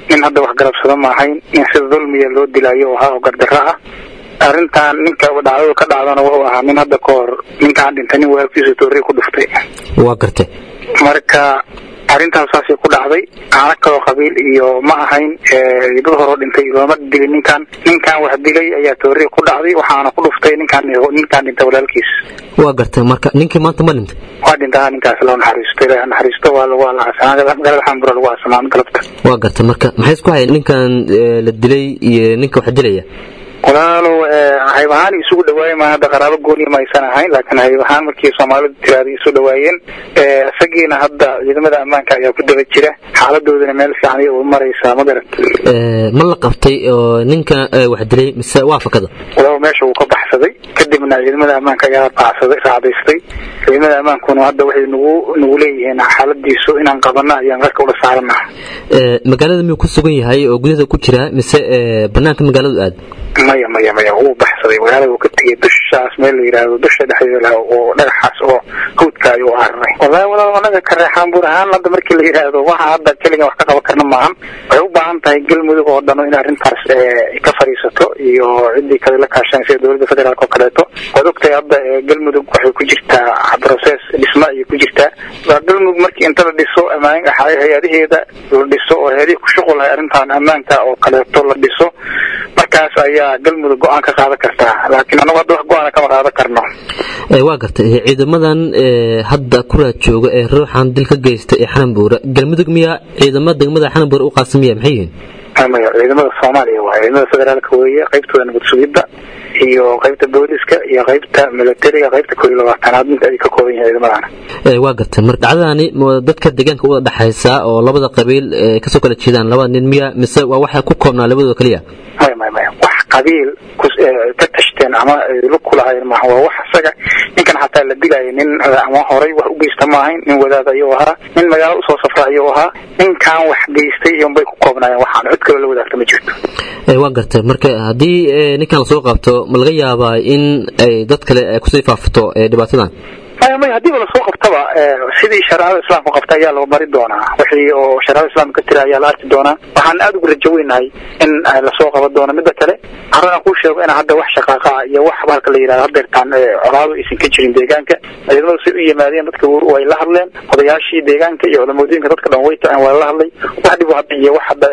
nin hadda wax garabsado ma ahayn nin sida dulmiya loo dilayo oo ahaa oo gardarro ah arrintan ninka dhacdadu ka dhacdana wuxuu ahaa nin hadda ka hor ninkaan dhintay nin walaalkiisu toorey ku dhuftay waa gartay marka arrintaas saasay ku dhacday aana kaloo qabiil iyo ma ahayn dad horoo dhintay looma dilin ninkan ninkan wax dilay ayaa toorey ku dhacday waxaana ku dhuftay ninkaan ninkaan dhintay walaalkiis waa gartay marka ninkii maanta ma dhintay waa dhintaa ninkaas loo naxariisto ilaahay ha naxariisto waa lagu alaasaa magaalada xambura lagu aasamaan galabta waa gartay marka maxay isku hayeen ninkan eh, la dilay iyo ninka wax dilaya walaalow hayb ahaan isugu dhawaayay ma hadda qaraabo gooniya ma aysan ahayn laakiin hayb ahaan markii soomaalidu tiraada isu dhawaayeen isagiina hadda ciidamada ammaanka ayaa ku daba jira xaaladoodana meel fiican ayay u maraysaa ma garat Eh, ma la qabtay oo ninka eh, wax dilay mise waa fakada walaalow meesha wuu ka baxsaday kadibna ciidamada ammaanka ayaa baxsaday raacdaystay ciidamada ammaankuna hadda waxay nagu nagu leeyihiin xaaladiisu inaan qabano ayaan qarka ula saaranaha Eh, magaalada miyuu ku sugan yahay oo gudaha ku jira mise eh, banaanka magaaladu aad maya maya maya wuu baxsaday magaalada wuu ka tegay dushaas meel la yidhaahdo dusha dhexdeeda laha oo dhagaxaas oo hawdka ayuu araray wallahi walaal anaga ka reexaan buur ahaan hadda markii la yidhaahdo waxa hadda keliga wax ka qaban karna maahan waxay u baahan tahay galmudug oo dhan in arrintaas eh, ka fadhiisato iyo ciddii kale la kaashanaysa sida dowladda federaalk oo kaleeto waad ogtahay hadda eh, galmudug waxay ku jirtaa process dhisma ayay ku jirtaa waa galmudug markii inta la dhiso amaan hay-adaheeda la dhiso oo hay-adihii ku shuqulahay arrintan ammaanka oo kaleeto la dhiso markaas ayaa galmudug go-aan ka qaadan kartaa laakiin anagu hadda wax go-aana kama qaadan karno Eh, waa gartay eh, ciidamadan eh, hadda kuraad jooga ee ruuxan dil ka geysta ee xananbuura galmudug miyaa ciidamada degmada xananbuura u qaasamaya maxay yihiin maya ciidamada soomaaliya waa ciidamada federaalka weeye qaybtooda nabad sugidda iyo qaybta booliska iyo qaybta militariga qaybta koob iyo labaatanaad mid ay ka kooban yahay ciidamadana Eh, waa gartay marka dhacdadani ma dadka deegaanka u wada dhexaysa oo labada qabiil eh, kasoo kala jeedaan labada nin miya mise waa waxay ku koobnaa labadooda keliya maya maya maya wax qabiil kus- eh, ka tashteen ama ay lug ku lahayn maaha waa wax isaga ninkan xataa la dilayo nin eh, ama horay wax u geysta ma ahayn nin wadaad ayuu ahaa nin magaalo usoo safra ayuu ahaa ninkan wax geystay iyonbay ku koobnaayeen waxaan cid kaloo la wadaagta ma jirto Eh, waa gartay marka haddii eh, ninkan lasoo qabto ma laga yaabaa in ay dad kale ay kusii faafto eh, dhibaatadan maya maya haddiiba lasoo qabtaba eh, sidii shareecada islaamka qabta ayaa loo mari doonaa wixii oo shareecada islaamka ka tira ayaa la arki doonaa waxaan aada ugu rajo weynahay in eh, lasoo qaban doono midda kale harana kuu sheego in hadda wax shaqaaqa ah iyo wax halka la yidhahdo hadeertaan eh, colaadu aysan ka jirin deegaanka ciidamadu say u yimaadeen dadka wu- way la hadleen odayaashii deegaanka iyo culamooyinka dadka dhan way taceen waa la hadlay wax dhib hadda iyo wax hadda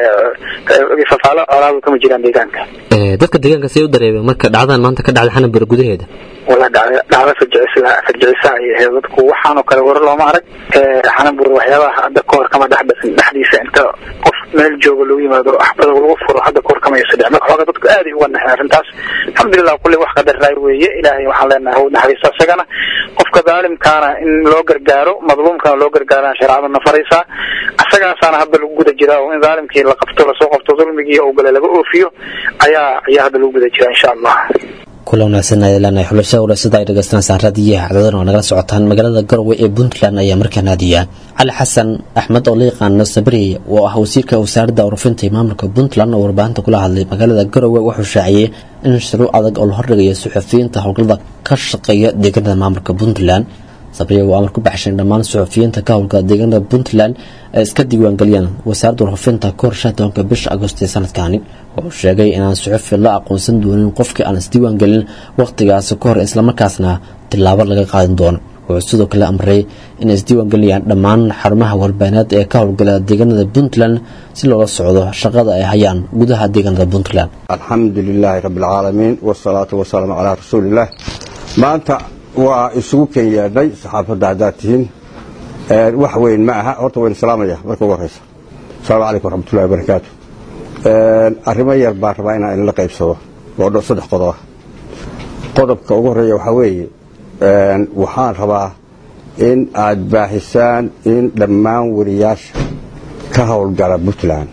eh, eh, fafaalo colaadu kama jiraan deegaanka Eh, dadka deegaanka say u dareemeen marka dhacdadan maanta ka dhacda xananbuura gudaheeda wala dhacda dhacda fajicisa fajicisa ay ahayd dadku waxaanoo kale war looma arag xanabur waxyaabaha hadda kahor kama dhexbasin dhexdiisa inta qof meel jooga lagu yimaado axbada lagu furo hadda kahor kama yasa dhicin marka xooga dadku aad ay uga naxeen arrintaas alxamdulilah kulli wax qadaraay weeye ilaahay waxaan leenahay hau naxariisto isagana qofka daalimkaana in loo gargaaro madluumkana loo gargaarana shareecaduna faraysaa isagaasaana hadda lagu guda jiraa oo in daalimkii la qabto lasoo qabto dulmigii oo gale laga oofiyo ayaa ayaa hadda lagu guda jiraa insha allah kula wanaagsan ayay leenahay xulashada walaasada ay dhegeysanaysaa raadiyaha cadadan oo nagala socotaan magaalada garowe ee puntland ayaa markaa naadiya cali xasan axmed oo la yaqaano sabri oo ah wasiirka wasaaradda urufinta iyo maamulka puntland oo warbaahinta kula hadlay magaalada garowe wuxuu shaaciyey in shuruuc adag oo la hordhigayo suxufiyiinta howlgallada ka shaqeeya deegaanada maamulka puntland sabriya waa amar ku baxshan dhammaan suxufiyiinta ka howlgala deegaanada puntland ay iska diiwaangeliyaan wasaaradda warhufinta ka hor tobanka bisha agost ee sanadkani wuxuu sheegay inaan suxufi la aqoonsan doonin qofkii aan isdiiwaangelin wakhtigaasi ka hor islamarkaasna tilaabo laga qaadan doono wuxuu sidoo kale amray inay isdiiwaangeliyaan dhammaan xarumaha warbaahineed ee ka howlgala deegaanada puntland si loola socdo shaqada ay hayaan gudaha deegaanada puntland alxamdu lilaahi rabbi alcaalamiin wasalaatu wasalaamu calaa rasuulillaah maanta waa isugu ken yeedhnay saxaafadda haddaad tihiin wax weyn ma aha horta waynu salaamaya marka ugu horeysa asalaamu calaykum waraxmatullahi wabarakaatu arrimo yar baan rabaa inaan inla qaybsado oo dho- saddex qodob ah qodobka ugu horreeya waxaa weeye waxaan rabaa in aad baahisaan in dhammaan weriyaasha ka howlgala puntland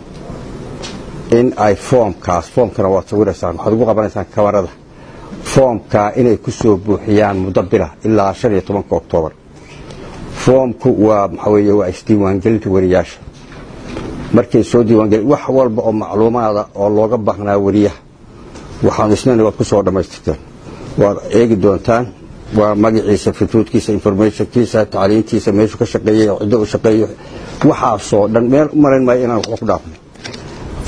in ay foomkaas foomkana waad sawiraysaan waxaad ugu qabanaysaan kabarada foomkaa inay ku soo buuxiyaan muddo bila ilaa shan iyo tobanka oktoobar foomku waa maxaa weeye waa isdiiwaangelinta weriyaasha markay soo diiwaangeli wax walba oo macluumaada oo looga baahnaa weriyaha waxaanu isnana waad ku soo dhammaystirteen waad eegi doontaan waa magaciisa fituudkiisa informationkiisa tacliintiisa meeshuu ka shaqeeyey ciddo u shaqeeyo waxaasoo dhan meel u malayn maayo inaan waxba ku dhaafnay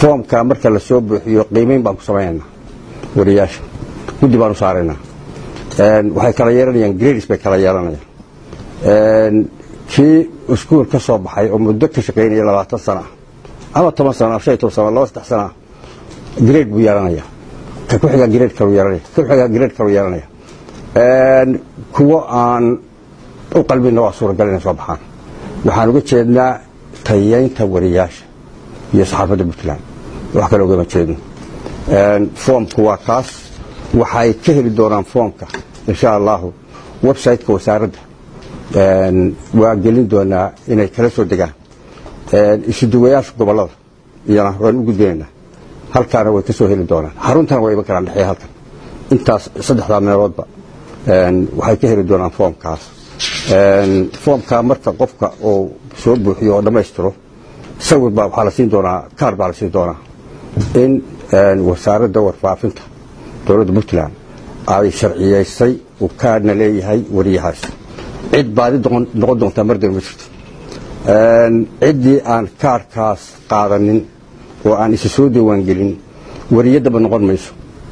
foomka marka la soo buuxiyo qiimeyn baan ku samaynaynaa wariyaasha guddi baan u saaraynaa waxay kala yeelanayaan grades bay kala yeelanayaan kii iskuul ka soo baxay oo muddo ka shaqaynaya labaatan sana ah ama toban sana shan iyo toban sana laba saddex sana ah grade buu yeelanaya ka ku xigaa grade kalu yeelanaya ka ku xigaa grade kalu yeelanaya kuwo aan u qalbina waa suuragal inay soo baxaan waxaan uga jeednaa tayeynta wariyaasha iyo saxaafadda puntland wax kale ugama jeedno foomku waa kaas waxay ka heli doonaan foomka insha allahu websiteka wasaaradda waa gelin doonaa inay kala soo degaan isuduwayaasha gobolada iyana waan u gudbinaynaa halkaana way ka soo heli doonaan xaruntana waa iman karaan dhexeeya halkan intaas saddexdaa meeloodba waxay ka heli doonaan foomkaas foomkaa marka qofka uu soo buuxiyo oo dhammaystiro sawir baa waxaa la siin doonaa kaar baa la siin doonaa in wasaaradda warfaafinta dowladda puntland ay sharciyaysay uu kaarna leeyahay wariyahaas cid baadi noqon doontaa mardan ma jirto ciddii aan kaarkaas qaadanin oo aan isa soo diiwaangelin wariyaddaba noqon mayso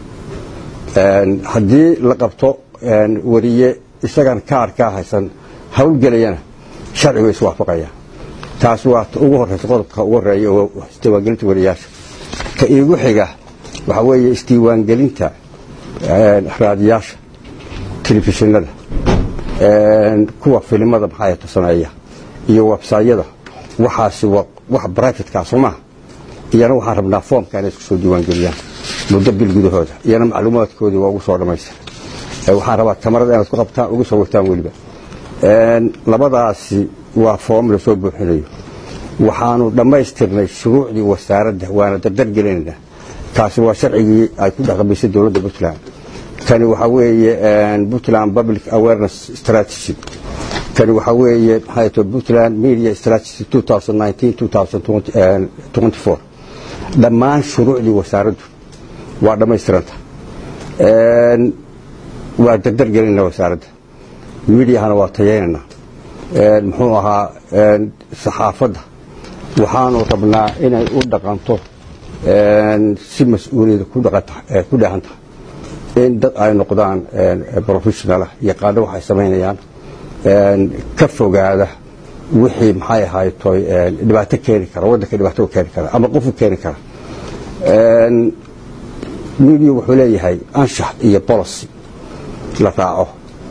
haddii la qabto wariye isagaan kaarkaa haysan hawlgelayana sharcigu iswaafaqaya taas waa ugu horeysa qodobka ugu horeeya oo isdiiwaangelinta wariyaasha ka iigu xiga waxaa weeye isdiiwaangelinta raadiyaasha telefishinada kuwa filimada maxaayata sameeya iyo websayada waxaasi waa wax brivatekaa soo maaha iyana waxaan rabnaa foomka inay isku soo diiwaangeliyaan muddo bil gudahooda iyana macluumaadkoodii waa ugu soo dhammaystir waxaan rabaa kamarada inaad ku qabtaan ugu soo wataan weliba labadaasi waa foom lasoo buuxinayo waxaanu dhammaystirnay shuruucdii wasaaradda waana dardargelinaynaa kaasi waa sharcigii ay ku dhaqamisay dowladda puntland kani waxaa weeye puntland public awareness strategy kani waxaa weeye maxay tahay puntland media strategy 2019-2024 dhammaan shuruucdii wasaaraddu waa dhammaystiranta waa dardargelinna wasaaradda midiahana waa tayeynana muxuu ahaa saxaafadda waxaanu rabnaa inay u dhaqanto si mas-uuliyada ku dheehan tahay in dad ay noqdaan professionalah yaqaano waxay samaynayaan ka fogaada wixii maxay ahaytoy dhibaato keeni kara waddanka dhibaato keeni kara ama qofu keeni kara midiya wuxuu leeyahay anshax iyo policy la raaco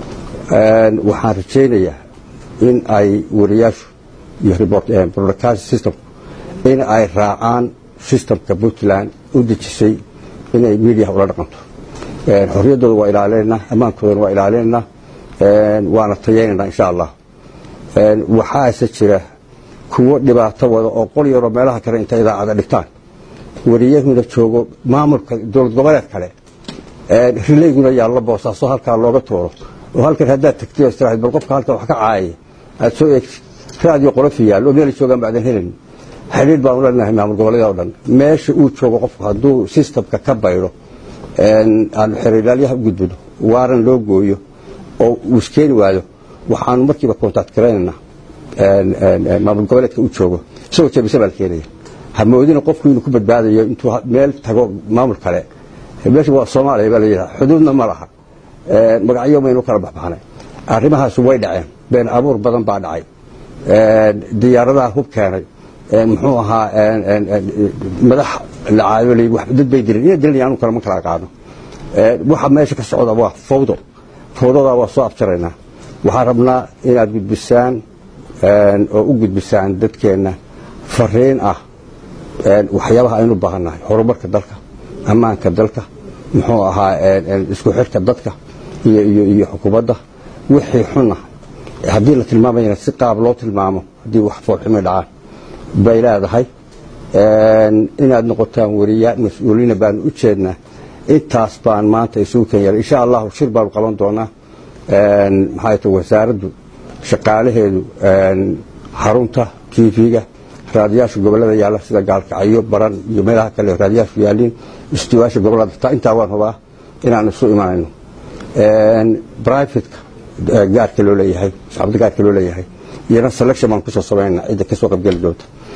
waxaan rajaynayaa in ay wariyaashu iyo broadcast system in ay raacaan systemka puntland u dejisay inay midiyaha ula dhaqanto xorriyaddooda waa ilaalinaynaa ammaankoodana waa ilaalinaynaa waana tayaynaynaa insha allah waxaase jira kuwo dhibaato wada oo qol yaroo meelaha kale inta idaacada dhigtaan wariyahuna joogo maamulka dowlad goboleed kale rilayguna yaallo boosaaso halkaa looga tuuro oo halkan haddaad tagtay oo istiraahid bal qofka halkan wax ka caayaya aad soo eegtid raadiyo qolofi yaal oo meelay joogaan baadan helin xidhiidh baanu leenahay maamul goboleeda o dhan meesha uu joogo qofku hadduu systemka ka baydho aanu xerilaalyaha u gudbino waaran loo gooyo oo uu iskeeni waayo waxaanu markiiba kontact garaynaynaa maamul goboleedka u joogo isagoo jabisa baa la keenaya hamoodina qofku inuu ku badbaadayo intuu meel tago maamul kale meesha waa soomaaliya baa layidhaha xuduudna ma laha magacyo maynu kala baxbaxnay arrimahaas way dhaceen been abuur badan baa dhacay diyaaradaha hub keenay muxuu ahaa madax la caadolay dad bay dileen inay dilan anu kale ma kala aqaano waxa meesha ka socda waa fawdo fawdadaa waa soo afjaraynaa waxaan rabnaa inaad gudbisaan oo u gudbisaan dadkeenna fariin ah waxyaabaha aynu baahannahay horumarka dalka ammaanka dalka muxuu ahaa isku xirka dadka iyo xukuumadda wixii xuna haddii la tilmaamayana si qaab loo tilmaamo haddii wax foolxumay dhacaan bay leedahay inaad noqotaan wariyaa mas-uuliina baanu u jeednaa intaas baan maanta isugu kenya insha allahu shir baanu qaban doonaa maxay ta wasaaraddu shaqaalaheedu xarunta tv-ga raadiyaasha gobolada yaalla sida gaalkacyo baran iyo meelaha kale raadiyaashu yaaliin istiwaasha gobolada taa intaa waan hubaa inaan isu imanayno brivateka gaarka loo leeyahay saxaabada gaarka loo leeyahay iyana selection baan kusoo samaynaa cidda kasoo qaybgeli doonta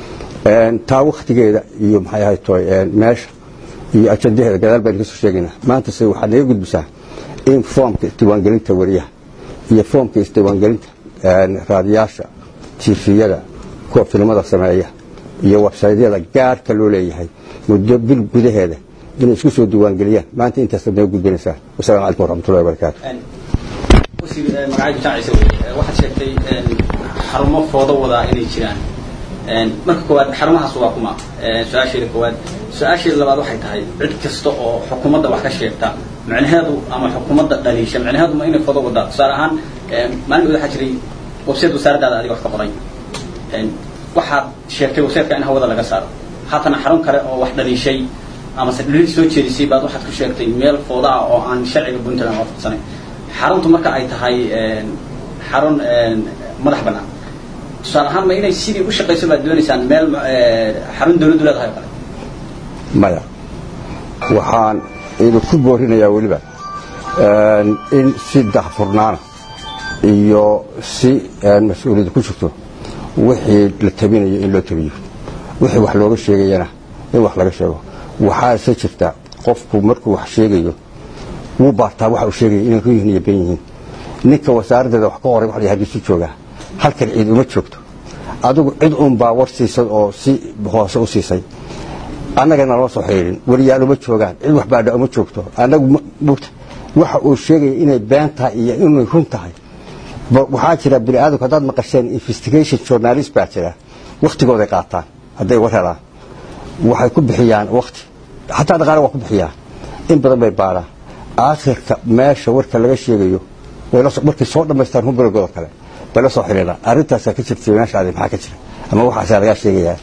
taa waktigeeda iyo maxay ahayd toy meesha iyo ajandaheeda gadaal baynu kasoo sheegaynaa maanta se waxaad naga gudbisaa in foomka isdiiwaangelinta wariyaha iyo foomka isdiiwaangelinta raadiyaasha tifiyada kuwa filimada sameeya iyo websaydyada gaarka loo leeyahay muddo bil gudaheeda inay isku soo diiwaangeliyaan maanta intaasaad naga gudbinaysaa wasalaamu calaykum waraxmatullahi wabarakaatu wasiir magacaygu jacaysa wey waxaad sheegtay xarumo foodo wadaa inay jiraan marka koowaad xarumahaas waa kuma su-aasheeda koowaad su-aasheeda labaad waxay tahay cid kasta oo xukuumadda wax ka sheegta micnaheedu ama xukuumadda dhaliisha micnaheedu ma inay foodo wadaa tusaale ahaan maalin waxaa jiray website wasaaraddaada adiga wax ka qoray waxaad sheegtay websiteka in hawada laga saaro haatana xarun kale oo wax dhaliishay amase dhaliil soo jeedisay baad waxaad ku sheegtay meel fooda ah oo aan sharciga puntland waafaqsanayn xaruntu marka ay tahay xarun madax bannaan tusaale ahaan ma inay sidii u shaqayso baad doonaysaan meel xarun dawladdu leedahay oo kale maya waxaan idinku boorinayaa weliba in si dahfurnaana iyo si mas-uuliyadda ku jirto wixii la tabinayo in loo tabiyo wixii wax looga sheegayana in wax laga sheego waxaase jirta qofku markuu wax sheegayo wuu baartaa waxa uu sheegaya inay run yihiin iyo ben yihiin ninka wasaaraddeeda wax ka qoray wax la hadiisu joogaa halkan ciid uma joogto adigu cid uunbaa war siisay oo si hoose u siisay annagana loo soo xidhiidhin weliyaal uma joogaan cid wax baadha uma joogto annagu mugta waxa uu sheegaya inay been tahay iyo inay run tahay waxaa jira bini aadamku haddaad maqasheen investigation journalist baa jira waktigooday qaataan hadday war helaan waxay ku bixiyaan wakti xataa dhaqaale waa ku bixiyaan in badan bay baaraan aakhirka meesha warka laga sheegayo markay soo dhammaystaan humburgooda kale bay la soo xidhiidhaan arrintaasaa ka jirtay meeshaadi maxaa ka jira ama waxaasaa lagaa sheegayaa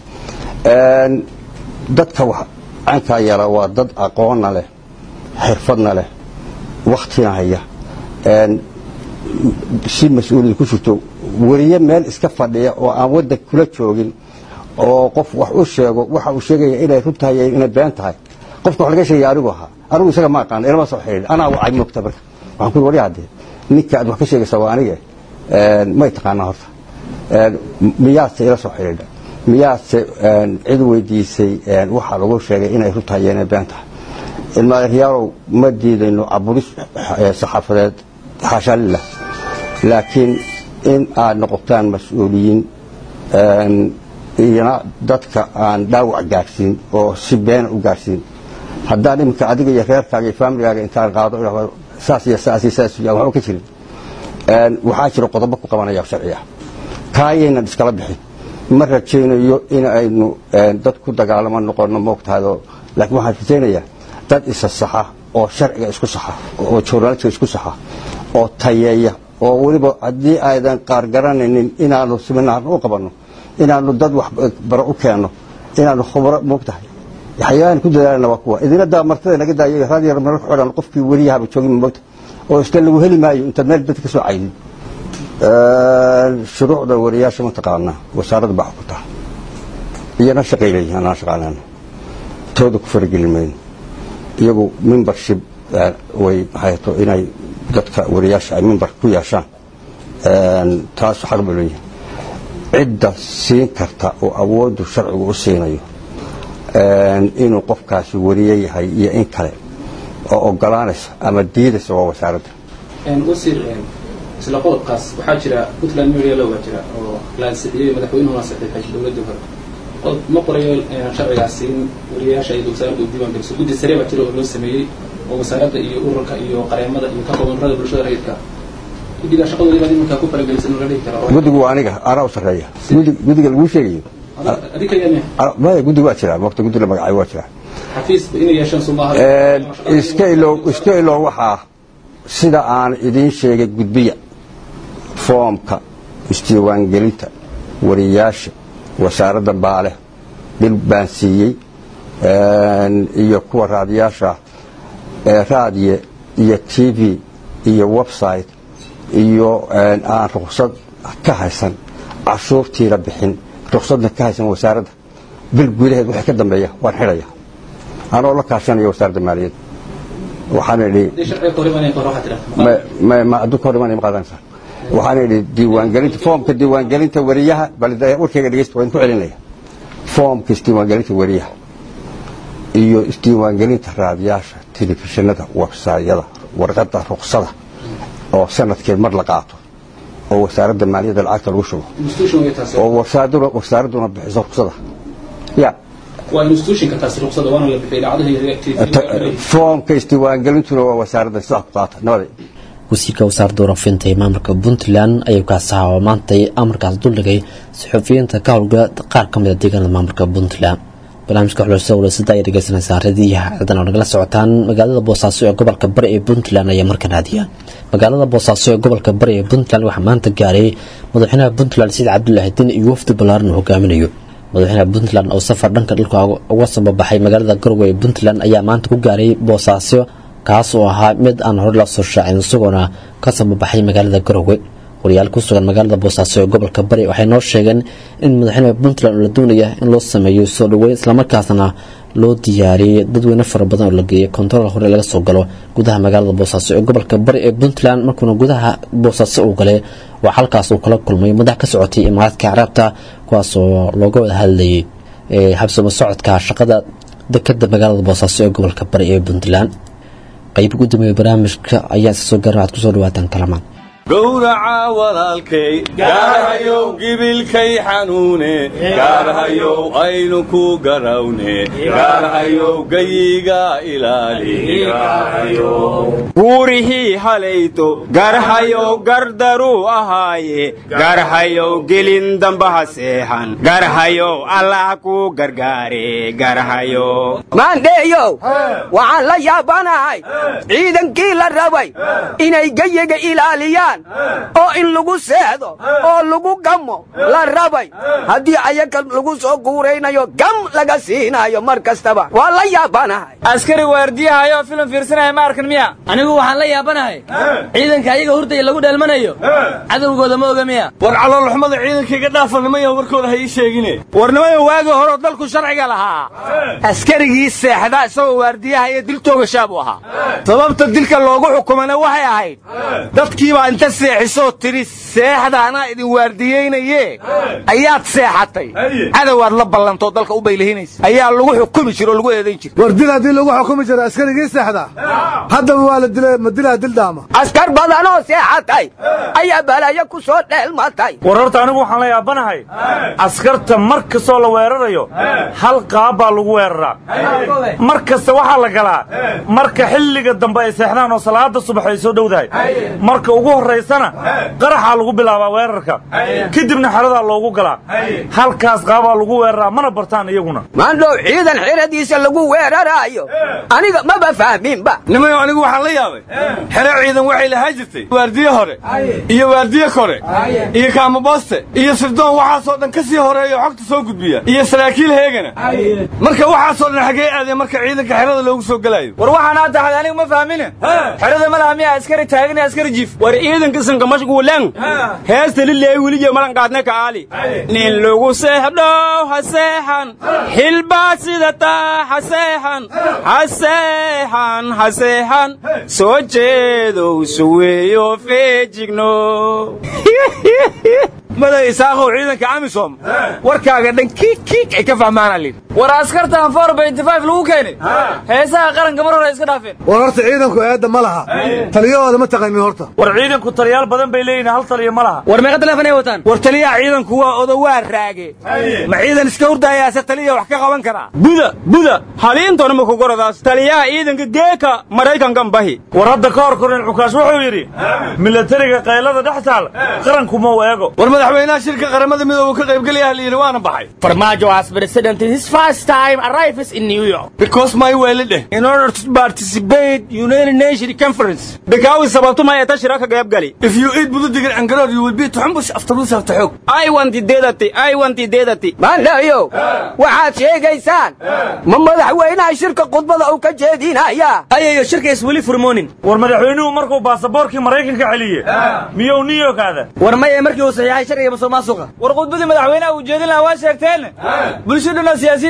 dadka wax cankaa yara waa dad aqoonna leh xirfadna leh waktina haya si mas-uuliyad ku jirto weliye meel iska fadhiya oo aan waddan kula joogin oo qof wax u sheego waxa uu sheegaya inay run tahay iyo inay been tahay qofka wax laga sheegaya anigu ahaa anigu isaga ma aqaan ilama soo xidhiidhin anaa wacay moogta marka waxaan ku yidhi wariya haddee ninka aad wax ka sheegaysaa waa anige may taqaanaa horta miyaadse ila soo xidhiidha miyaadse cid weydiisay waxaa lagu sheegay inay run tahay iyo inay been tahay ilmaaryaalow ma diidayno caburis saxaafadeed xaashaa lilah laakiin in aad noqotaan mas-uuliyiin iyona dadka aan dhaawac gaadhsiin oo si beena u gaadhsiin haddaan iminka adiga iyo reerkaaga iyo faamiligaaga intaan qaado saas iyo saas iyo saas waxba ka jirin waxaa jira qodobo ku qabanaya sharci ah kaayaynan iskala bixin ma rajaynayo in aynu dad ku dagaalamo noqono moogtahaydoo laakiin waxaan rajaynayaa dad isa saxa oo sharciga isku saxa oo journalistka isku saxa oo tayeeya oo weliba haddii aydan qaar garanaynin inaanu siminaarna u qabanno inaanu dad wax baro u keenno inaanu khubro moogtahay waxyaabahan ku dadaalana waa kuwa idina daa martada naga daayo raadiyo meel ku xidhan qofkii weliyahaba joogin moogta oo isla lagu heli maayo intaad meel dad ka soo caydin shuruucda wariyaasha mataqaanaa wasaaradda baa xukunta iyana shaqay leeyihin anaa shaqaanana tooda ku faragelin mayno iyagu membership way maxay to inay dadka wariyaasha ay member ku yeeshaan taas xaq ba leeyihin cidda siin karta oo awooddu sharcigu u siinayo inuu qofkaasi wariye yahay iyo in kale oo ogolaanaysa ama diidaysa waa wasaaradda wasiir isla qodobkaas waxaa jira puntland media law baa jira oo la ansixiyey madaxweynuhu ansixiyay dowladda hore qodob ma qorayo sharcigaasi in wariyayaasha iyo wasaaradda u diiwaan geliso guddi sare baa jira oo loo sameeyey oo wasaaradda iyo ururka iyo qareemada iyo ka kooban ururada bulshada rayidka guddiga shaqadoodii baad iminkaa ku faragelisay in la dhihi karo guddigu waa aniga anaa u sarreeya guddiga laguu sheegayo adinka yame maya guddiga waa jiraa waqti guddi la magacay waa jiraa xafiis inay yeeshaan sumaaha iska ilow iska ilow waxaa sida aan idiin sheegay gudbiya foomka isdiiwaangelinta wariyaasha wasaaradda baale bil baan siiyey iyo kuwa raadiyaasha raadiye iyo t v iyo website iyo aan ruksad ka haysan cashuurtiina bixin ruksadna ka haysan wasaaradda bil gudaheed wixii ka dambeeya waan xidhaya anoo la kaashanaya wasaaradda maaliyadda waxaan idhi aduu ka hor imanaya ma qaadanaysaa waxaan idhi diiwaangelinta foomka diiwaangelinta wariyaha bal warkayga dhegeysta waan ku celinaya foomka isdiiwaangelinta weriyaha iyo isdiiwaangelinta raadiyaasha telefishinada websayada warqadda ruqsada oo sanadkeed mar la qaato oo wasaaradda maaliyadda lacagta lagu shubo institution way taasi oo wasaaraduna wasaaraduna bixiso ruqsada ya waa institutionka taasi ruqsada waana la bixiyay idaacadaha ta- foomka isdiiwaangelintuna waa wasaaradda sidaa ku qaata nabada wasiirka wasaaradda warafinta ee maamulka puntland ayuu kaas ahaa oo maantay amarkaas duldhigay saxufiyiinta ka howlgala qaar ka mid a deegaanada maamulka puntland barnaamijka xulashada walaasada ayaa dhegeysanaysaa radiyaha ciidan oo nagala socotaan magaalada boosaaso ee gobolka bari ee puntland ayaa markan raadiyaan magaalada boosaaso ee gobolka bari ee puntland waxaa maanta gaaray madaxweynaha puntland said cabdulaahi diin iyo wafdi ballaaran uu hogaaminayo madaxweynaha puntland oo safar dhanka dhulka uga sababaxay magaalada garowe ee puntland ayaa maanta ku gaaray boosaaso kaas oo ahaa mid aan hore la soo shaacin isagoona ka sababaxay magaalada garowe wariyaal ku sugan magaalada boosaaso ee gobolka bari waxay noo sheegeen in madaxweynaha puntland la doonaya in loo sameeyo soo dhaweyn islamarkaasna loo diyaariyey dadweyne fara badan oo la geeyay kontarool hore laga soo galo gudaha magaalada boosaaso ee gobolka bari ee puntland markuuna gudaha boosaaso uu galay waa halkaas uu kala kulmay madax ka socotay imaaraadka caraabta kuwaasoo looga wada hadlayay habsamo socodka shaqada dekada magaalada boosaaso ee gobolka bari ee puntland qayb gudoomiye barnaamijka ayaa isa soo garan waxaad kusoo dhawaataan kalamaan gowraca walaalkay gaarhayow gibilkay xanuune gaarhayow aynu ku garawne gaarhayow gayiga ilaali guurihii halayto garhayow gardaruu ahaaye garhayow gelin dambaha seexan garhayow allah ku gargaare garhayow maandheeyow waxaan la yaabanahay ciidankii la rabay inay geyiga ilaaliyaan oo in lagu seexdo oo lagu gamo la rabay haddii ayaga lagu soo guuraynayo gam laga siinayo mar kastaba waa la yaabanahay askari waardiyahayo filim fiirsanaya ma arkan miya anigu waxaan la yaabanahay ciidanka ayaga hurdaya lagu dheelmanayo cadowgooda ma oga miya war caloolxumada ciidanka iga dhaafanimaya warkooda ha ii sheegine warnimayo waagii horeo dalku sharciga lahaa askarigii seexda isagoo waardiyaha iyo dil toogashaa buu ahaa sababta dilka loogu xukumana waxay ahayd dadkiibaa inta seexisoo tidhi seexda anaa idin waardiyeynaye ayaad seexatay cadowaad la ballantoo dalka u baylihinaysa ayaa lagu xukumi jira oo lagu eedayn jira war dil haddii lagu xukumi jira askarigii seexda haddaba waa la dilay ma dilaa dildaama askar badanoo seexatay ayaa balaayo ku soo dheelmatay war horta anigu waxaan la yaabanahay askarta mar kastoo la weerarayo hal qaab baa lagu weeraraa mar kasta waxaa la galaa marka xilliga dambe ay seexdaan oo salaada subax ay soo dhowdahay marka ugu horraysana qaraxaa lagu bilaabaa weerarka kadibna xeradaa loogu galaa halkaas qaabaa lagu weeraraa mana bartaan iyaguna maandhow ciidan xeradiisa lagu weeraraayo aniga maba fahminba nimayo anigu waxaan la yaabay xero ciidan waxay lahaa jirtay waardiye hore iyo waardiye kore iyo kaamabooste iyo sirdoon waxaasoo dhan ka sii horeeya oo xogta soo gudbiya iyo saraakiil heegana marka waxaasoo dhan xaggee aadeen marka ciidanka xerada loogu soo gelayo war waxaan hadda hada anigu ma fahmine xerada ma laha miya askari taagan iyo askari jiif war ciidanka sanka mashguulan heesta lileey weliye malan qaadne ka aali nin lagu seexdho ha seexan xilbaad sidataa ha seexan ha seexan ha seexan soo jeedow suweeyo feejigno maday isaaqow ciidanka amisom warkaaga dhan kiik kiik ay ka fahmaana lid war askartan for benty five lagu keenay heesaha qaranka mar hore iska dhaafeen war horta ciidanku eedda ma laha taliyahooda ma taqanin horta war ciidanku taliyaal badan bay leeyihin hal taliya ma laha war meeqa teleefon ay wataan war taliyaha ciidanku waa odowaa raage ma ciidan iska hurdayaase taliya wax ka qaban karaa buda buda haliintoona ma kugoradaas taliyaha ciidanka geeka maraykankan bahi war hadda ka hor korin cukaash wuxuu yidhi milatariga qaylada dhex taal qaranku ma u eego war madaxweynaha shirka qaramada midooba ka qaybgelaya la yidhi waana baxay farmaajo as president his first time arrives in new york because my weeli dheh in order to participate united nations conference bikaawi sababtu ma eeta shiraka qaybgali if you eat bududigan angaroor you will be tuxumbush afterwards after xoog i want dedati i want dedati maandhayo waxaad sheegaysaan ma madaxweynaha shirka khudbada uu ka jeedinaya ayayo shirkays weli furmoonin war madaxweynuhu markuu baasaboorkii maraykanka celiye miyuu new york aada war maya markii uu saxiixay sharciga musuqmaasuqa war khudbadii madaxweynaha uu jeedin lahaa waa sheegteen bulshaduna siyaasiyiin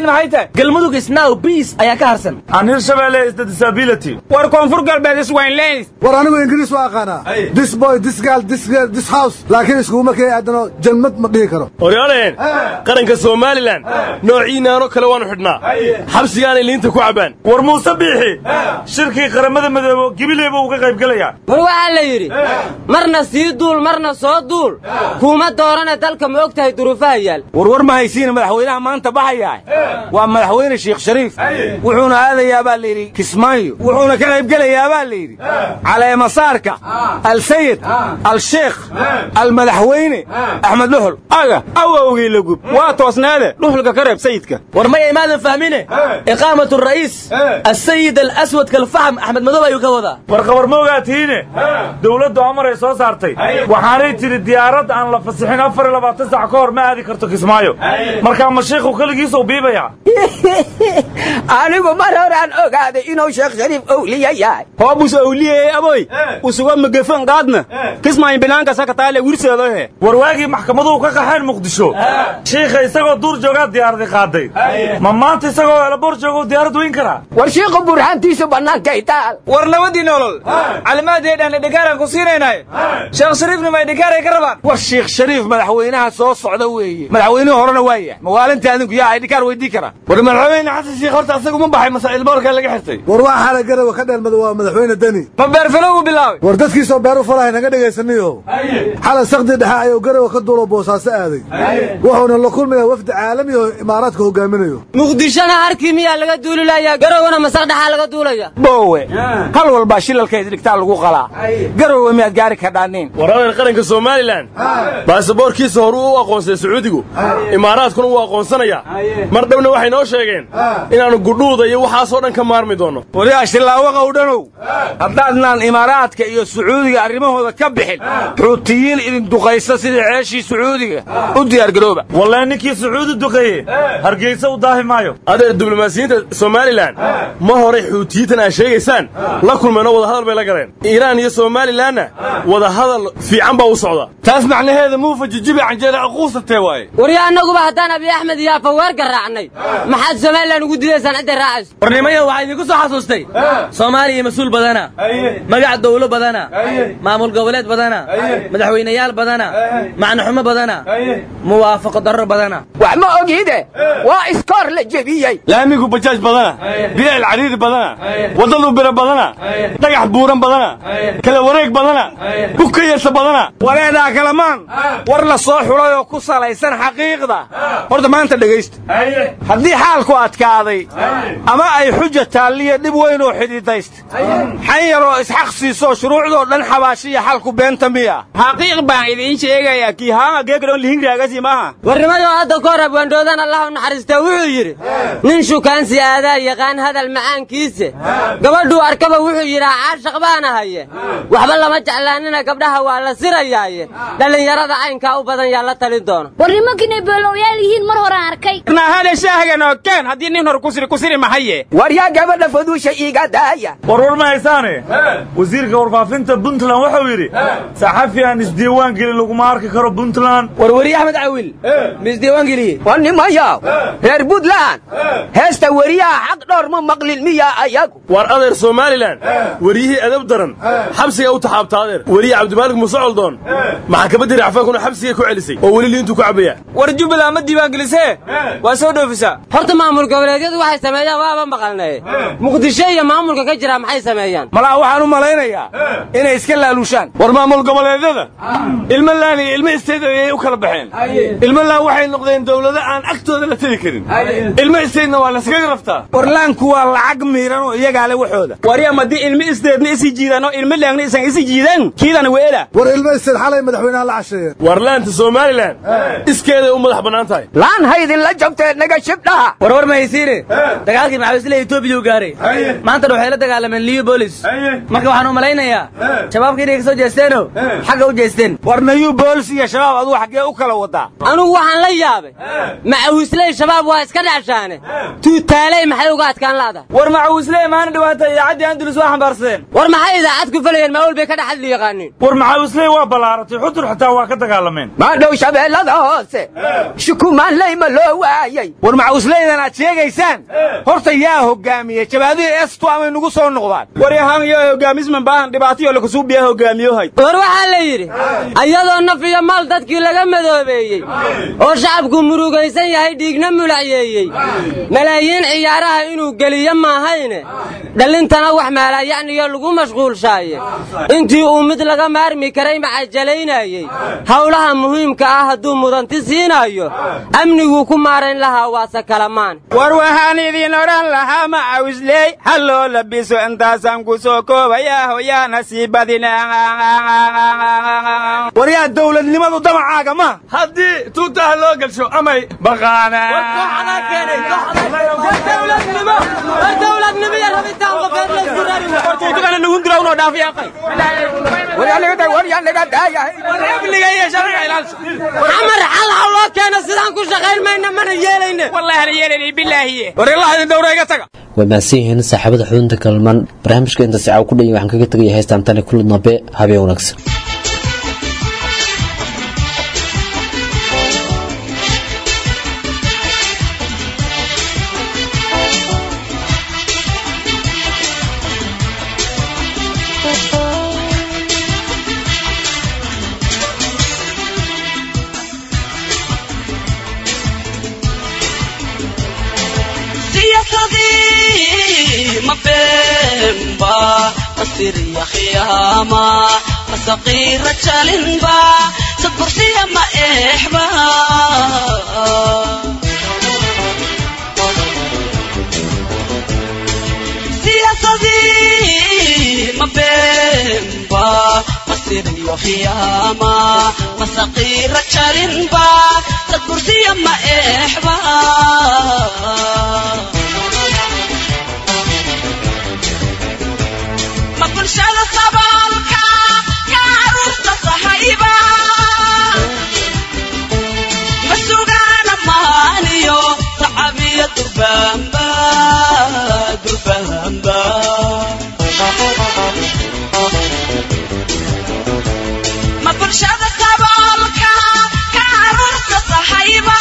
leediin maxay tahay galmudug isnow biis ayaa ka harsan aan hirshabelle is the disability war koonfur galbeed iswaynleys war anigu ingiriis waa aqaanaa this boy this girl this girl this house laakiin iskuguma kay aadano jalmad ma dhihi karo horyaaleen qaranka somalilan noociinaanoo kale waanu xidhnaa xabsigaanay liinta ku cabbaan war muuse biixi shirkii qaramada midoobo gibileyba uga qayb gelayaa war waxaa la yidhi marna sii duul marna soo duul kuuma doorane dalka ma og tahay duruufaha yaal warwar ma haysiina madaxweynaha maanta baxayaa waa madaxweyne sheekh shariif wuxuuna aadayaa baa layidhi kismaayo wuxuuna ka qayb gelayaa baa layidhi caleemasaarka alsayid alsheekh almadaxweyne axmed dhuxul aga awowgii lagub waa toosneede dhuxulka ka reeb sayidka war maya imaadan fahmine iqaamat ra'iis asayid alaswad kalfaxm axmed madow ayuu ka wadaa war qabar ma ogaatiine dowladdu amar ay soo saartay waxaanay tidhi diyaarad aan la fasixin afar iyo labaatan sac ka hor ma aadi karto kismaayo markaa ma shiikhu keligiisuu biibayaa anigu mar horaan ogaaday inuu sheekh shariif owliya yahay hoobus owliyey aboy usuga magefan qaadna kismaayo binaanka sakataale wirseedohe war waagii maxkamaduhu ka qaxeen muqdisho shiikha isagoo duur joogaa diyaaradi qaaday ma maanta isagoo elabor joogou diyaarad weyn karaa war shiikhu burhaantiisu bannaankay taal war nabadii nolol calimaaddeedhaan dhigaaran ku siinaynay sheekh shariifna may dhigaaray ka rabaan war sheekh shariif madaxweynaha soo socda weeye madaxweynihii horena waa yahay mawaalinta adinku yaa ay dhikaar weydii karaa war madaxweyne xasan sheekh horta asagu ma baxay masaa'il boorkaa laga xirtay war waa xala garawa ka dheelmada waa madaxweyne deni ma beerfilo uu bilaabay war dadkiisoo beer u falahay naga dhegaysaniyo xala sakdi dhexe ayuu garawa ka duulo boosaaso aaday wuxuuna la kulmayaa wafdi caalami oo imaaraadka hogaaminayo muqdishona harkii miyaa laga duulilayaa garowna masaq dhaxaa laga duulaya boowe hal walbaa shilalkeed dhigtaa lagu qalaa garowe miyaad gaari kadhaaniin war adeer qaranka somalilan baasaboorkiisa horuu u aqoonsay sacuudigu imaaraadkuna wuu aqoonsanayaa mar dhowna waxay noo sheegeen inaannu gudhuuda iyo waxaasoo dhan ka maarmi doonno waliyaa shillaawaqa u dhanow haddaadnaan imaaraadka iyo sacuudiga arrimahooda ka bixin xuutiyiin idin duqaysa sidii ceeshii sacuudiga u diyaargarooba wallee ninkii sacuudi duqeeye hargeysa u daahi maayo adeer diblomaasiyiinta somalilan ma horay xuutiyiintan aad sheegaysaan la kulmeenoo wadahadal bay la galeen iiraan iyo somalilanna wadahadal fiican baa u socda taas macnaheeda muufa jijibi canjeera aquusatee waaye warya annaguba haddaan abiy axmed iyo afaweer garaacnay maxaad somalilan ugu dilaysaan cidday raacayso warnimayo waxaa idinku soo xasuustay soomaaliya mas-uul badana magac dawlo badana maamul goboleed badana madaxweynayaal badana macnaxumo badana muwaafaqo darro badana wax ma ogide waa iskoor la jebiyey laamigu bajaaj badana bilaal cariiri badana waddadu biro badana dhagax buuran badana kala wareeg badana bugka yeesa badana waleedaa kalamaan war la soo xulay oo ku salaysan xaqiiqda horta maanta dhegaysta haddii xaalku adkaaday ama ay xuja taalliya dhib weyn oo xididaysta xan yaroo isxaq siisoo shuruucdoo dhan xabaashiya xalku beenta miya xaqiiq baan idiin sheegayaa kii haanga geegron lihingraagasi maaha warnimayo hadda ka hor abwaandhoodan allah u naxariistaa wuxuu yidhi nin shukaansi aadaa yaqaan hadal macaankiise gabadhuu arkaba wuxuu yidhaa caashaq baana haye waxba lama jeclaanina gabdhaha waa la sirayaaye dhallinyarada caynkaa u badan yaa la talin doona war nimankiinay beelowyaal yihiin mar horaan arkay nahane shaahagan oo keen haddii nin hor kusiri kusiri mahaye war yaa gabadha faduusha iiga daaya war war ma haysaane wasiirka warfaafinta puntland wuxuu yidhi saxafi aan isdiiwaan gelin laguma arki karo puntland warweriye axmed cawil ma isdiiwaan geliye war nimayaw reer puntland heesta weriyaha xaq dhowr ma maqlin miya ayagu war adeer somalilan weriyihii edab daran xabsiga u taxaabta adeer weriye cabdimaalig muuse coldoon maxakamadii racfaankuna xabsiga ku celisay oo weli liintu ku cabaya war jubbaland ma diiwaan gelisee waa soo dhoofisaa horta maamul goboleedyadu waxay sameeyaan waaba maqalnay muqdisho iyo maamulka ka jira maxay sameeyaan malaa waxaan u malaynayaa inay iska laalushaan war maamul goboleedyada ilmo laan iyo ilmo isteed ayay u kala baxeen ilmo laan waxay noqdeen dowlado aan agtooda la tegi karin ilmo isteedna waa laskaga raftaa war laanku waa lacag miiran oo iyagaa le waxooda waryam haddii ilmo isteedna isi jiidaan oo ilmo laangna isan isi jiidan kiidana weela war ilmo isteed xalay madaxweynaha la casheeyeen war laanta somalilan iskeeday u madax bannaan tahay laan haydin la jabtee naga shibdhaha war war ma haysiine dagaalkii maxaabisle etoobiya u gaaray maantana waxay la dagaalameen liyo bolis marka waxaan u malaynayaa shabaabka inay ka soo jeesteeno xagga u jeesteen war nayu boolis iyo shabaab aduu xaggee u kala wadaa anugu waxaan la yaabay macawisley shabaab waa iska dhacshaane tuutaaley maxay uga adkaan laadahay war macawisley maana dhawaata idaacaddii andulus waa xambaarsadeen war maxay idaacad ku falayeen maawul bay ka dhex hadli yaqaaniin war macawisley waa ballaaratay xudur xitaa waa ka dagaalameen maadhow shabeellada hoose shukumaanley ma loo waayey war macawisley macawislaydan aad sheegaysaan horta yaa hogaamiye jabaadihii estu amay nugu soo noqdaan waryahaan iyo hogaamisman baahan dhibaatayo lakasuubiya hogaamiyohay war waxaa la yidhi ayadoo naf iyo maal dadkii laga madoobeeyey oo shacabku murugaysan yahay dhiigna mulacyeeyey malaayiin ciyaaraha inuu geliyo maahayne dhallintana wax maalaayacniyo lagu mashquulshaaye intii uu mid laga maarmi karay macajalaynayey howlaha muhiimka ah hadduu mudanti siinaayo amniguu ku maarayn lahaa waase kalamaan war waxaan idin odhan lahaa macawisley ha loo labiso intaasaan ku soo koobayaa hoyaana sii badina waryaa dawladnimadu damacaaga ma haddii tuutaha loo gelsho amay xamar xal ha loo keeno sidaan ku shaqayn mayna mana yeelayne waa mahadsan yihiin saaxiibada xudunta kalman barnaamijka inta sicaaw ku dhanya waxaan kaga tegaya haystaan tani kulli dambe habeen wanaagsan siyaasadii ma beenba masiriya khiyaama masaqiira jalinba sadbursiya ma eexba siyaasadii ma beenba masiriya khiyaama masaqiira jalinba sadbursiya ma eexba ma bulshada saboolka ka caruurta sahayba ma sugaana maaniyo tacabiya durbaamba durbaamba ma bulshada saboolka ka caruurta sahayba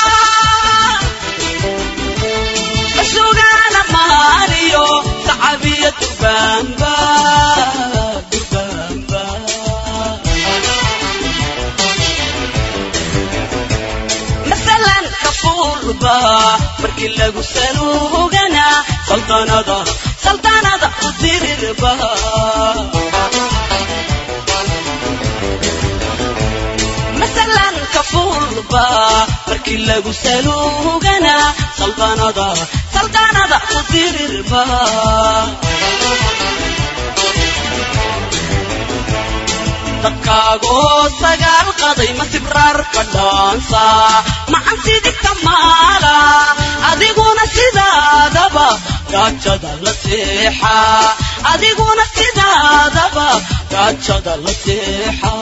ma sugaana maaniyo tacabiya durbaamba durbaamba masalan kafuurba markii lagu saluugana saltanada saltanada u dirirba masalan kafuurba markii lagu saluugana saltanada saltanada u dirirba dadkaagoo sagaal qaday ma sibraarka dhaansa macan sidigta maala adiguna sidaadaba gaajada la seexa adiguna sidaadaba gaajada la seexa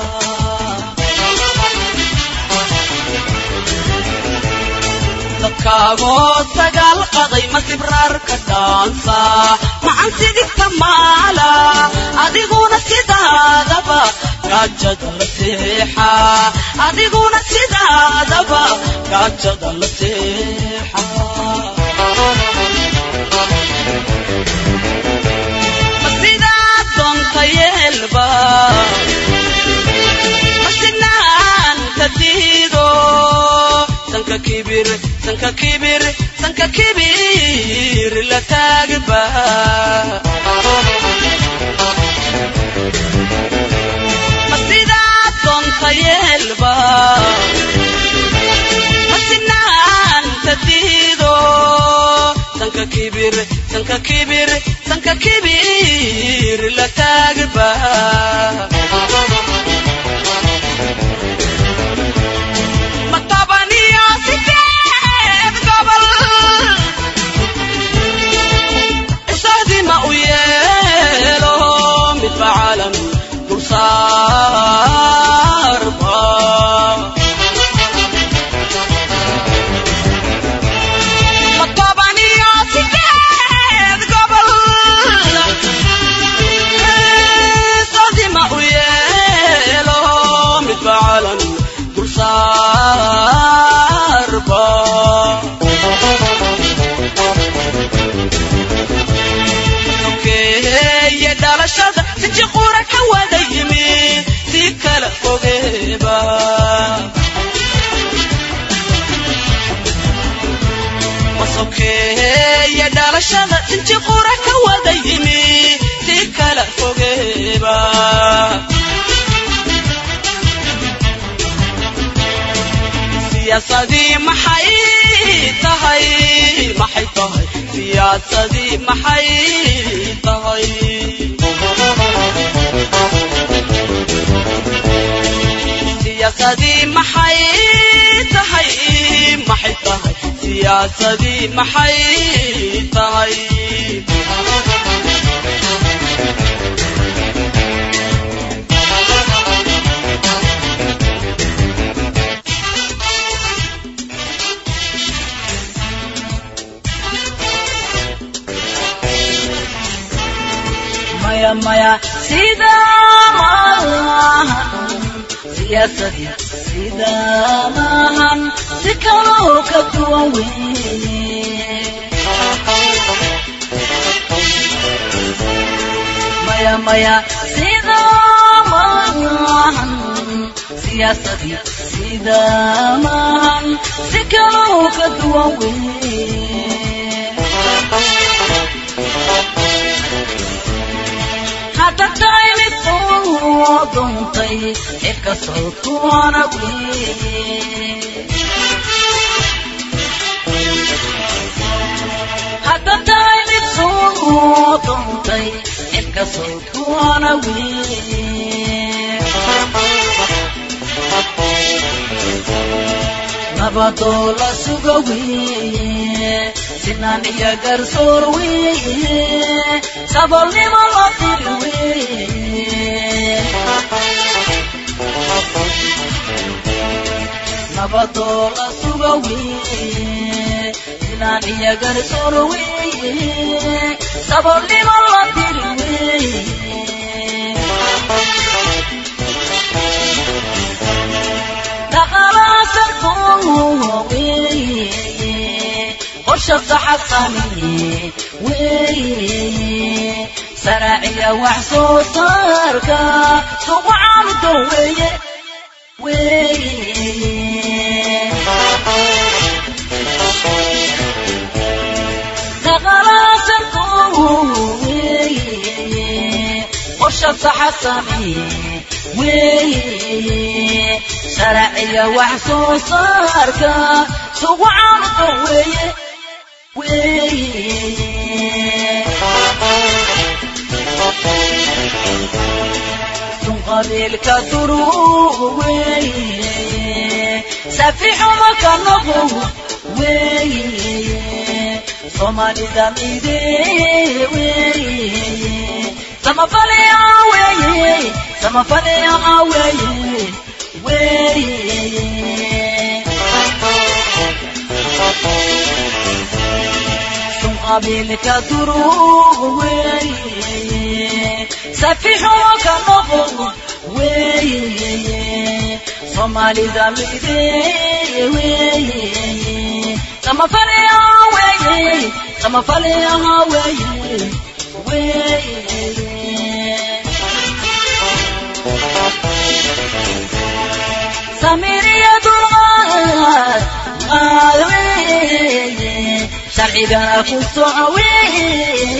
dadkaagoo sagaal qaday ma sibraarka dhaansa macan sidigta maala adiguna sidaadaba gaajada la seexa adiguna sidaadaba gaajada la seexa ma sidaad doonta yeelba ma sinaanta diido sanka kibir sanka kibir sanka kibir la taagba ma sidaad doonta yeelba ma sinaanta diido sanka kibir sanka kibir sanka kibir la taagba ma tabaniyo sideed gobol isahdii ma u yeelo midba caalam dulsaarba ma tabaniyo sideed gobol isahdii ma u siyaasadii maxay tahay maxay tahay siyaasadii maxay tahay siyaasadii maxay tahay maxay tahay siyaasadii maxay tahay maya maya sida maahan siyaasadii sida maahan si kaloo ka duwan weye maya maya sida maahan siyaasadii sida maahan si kaloo ka duwan weye hadda tahay mid soo doontay cidka sawdkuwana weye hadda tahay mid soo doontay cidka sawdkuwana weye nabadoo la suga weye sinaan iyo garsoor weye sabolnimo la diri weye nabadoo la suga weye sinaan iyo garsoor weye sabolnimo la diri weye dhaqalaasanko weye qorshaqa xasaniye weye saraaciya wax soo saarka sugu caaludo weye weye dhaqalaasanko weye qorshaqa xasaniye weye sharciya wax soo saarka sugu caaludo weye sun qabiilka duruuq weye safixuma ka noqo weye soomaalida mide weye samafalea weye samafalea weye weye sun qabiilka duruuq weye safixuma ka noqo weye soomaalida mide weye samafalea weye samafalea weye weye samiriya dulqaad qaad weye sharcigana ku soco weye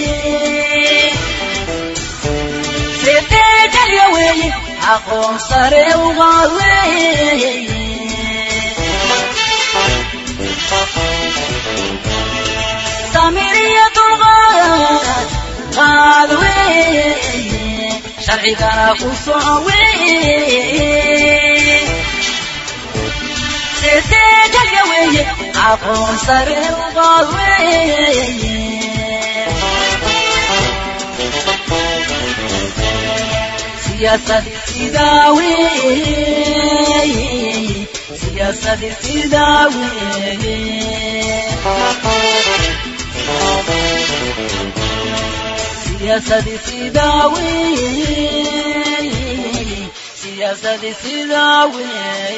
sedeejalya weye aqoon sare uqaad weye samiriya dulqaad qaad weye sharcigana ku soco weye sedeejalya weye aqoon sare uqaad weye siyaasadii sidaa weye siyaasadii sidaa weye siyaasadii sidaa weye siyaasadii sidaa weye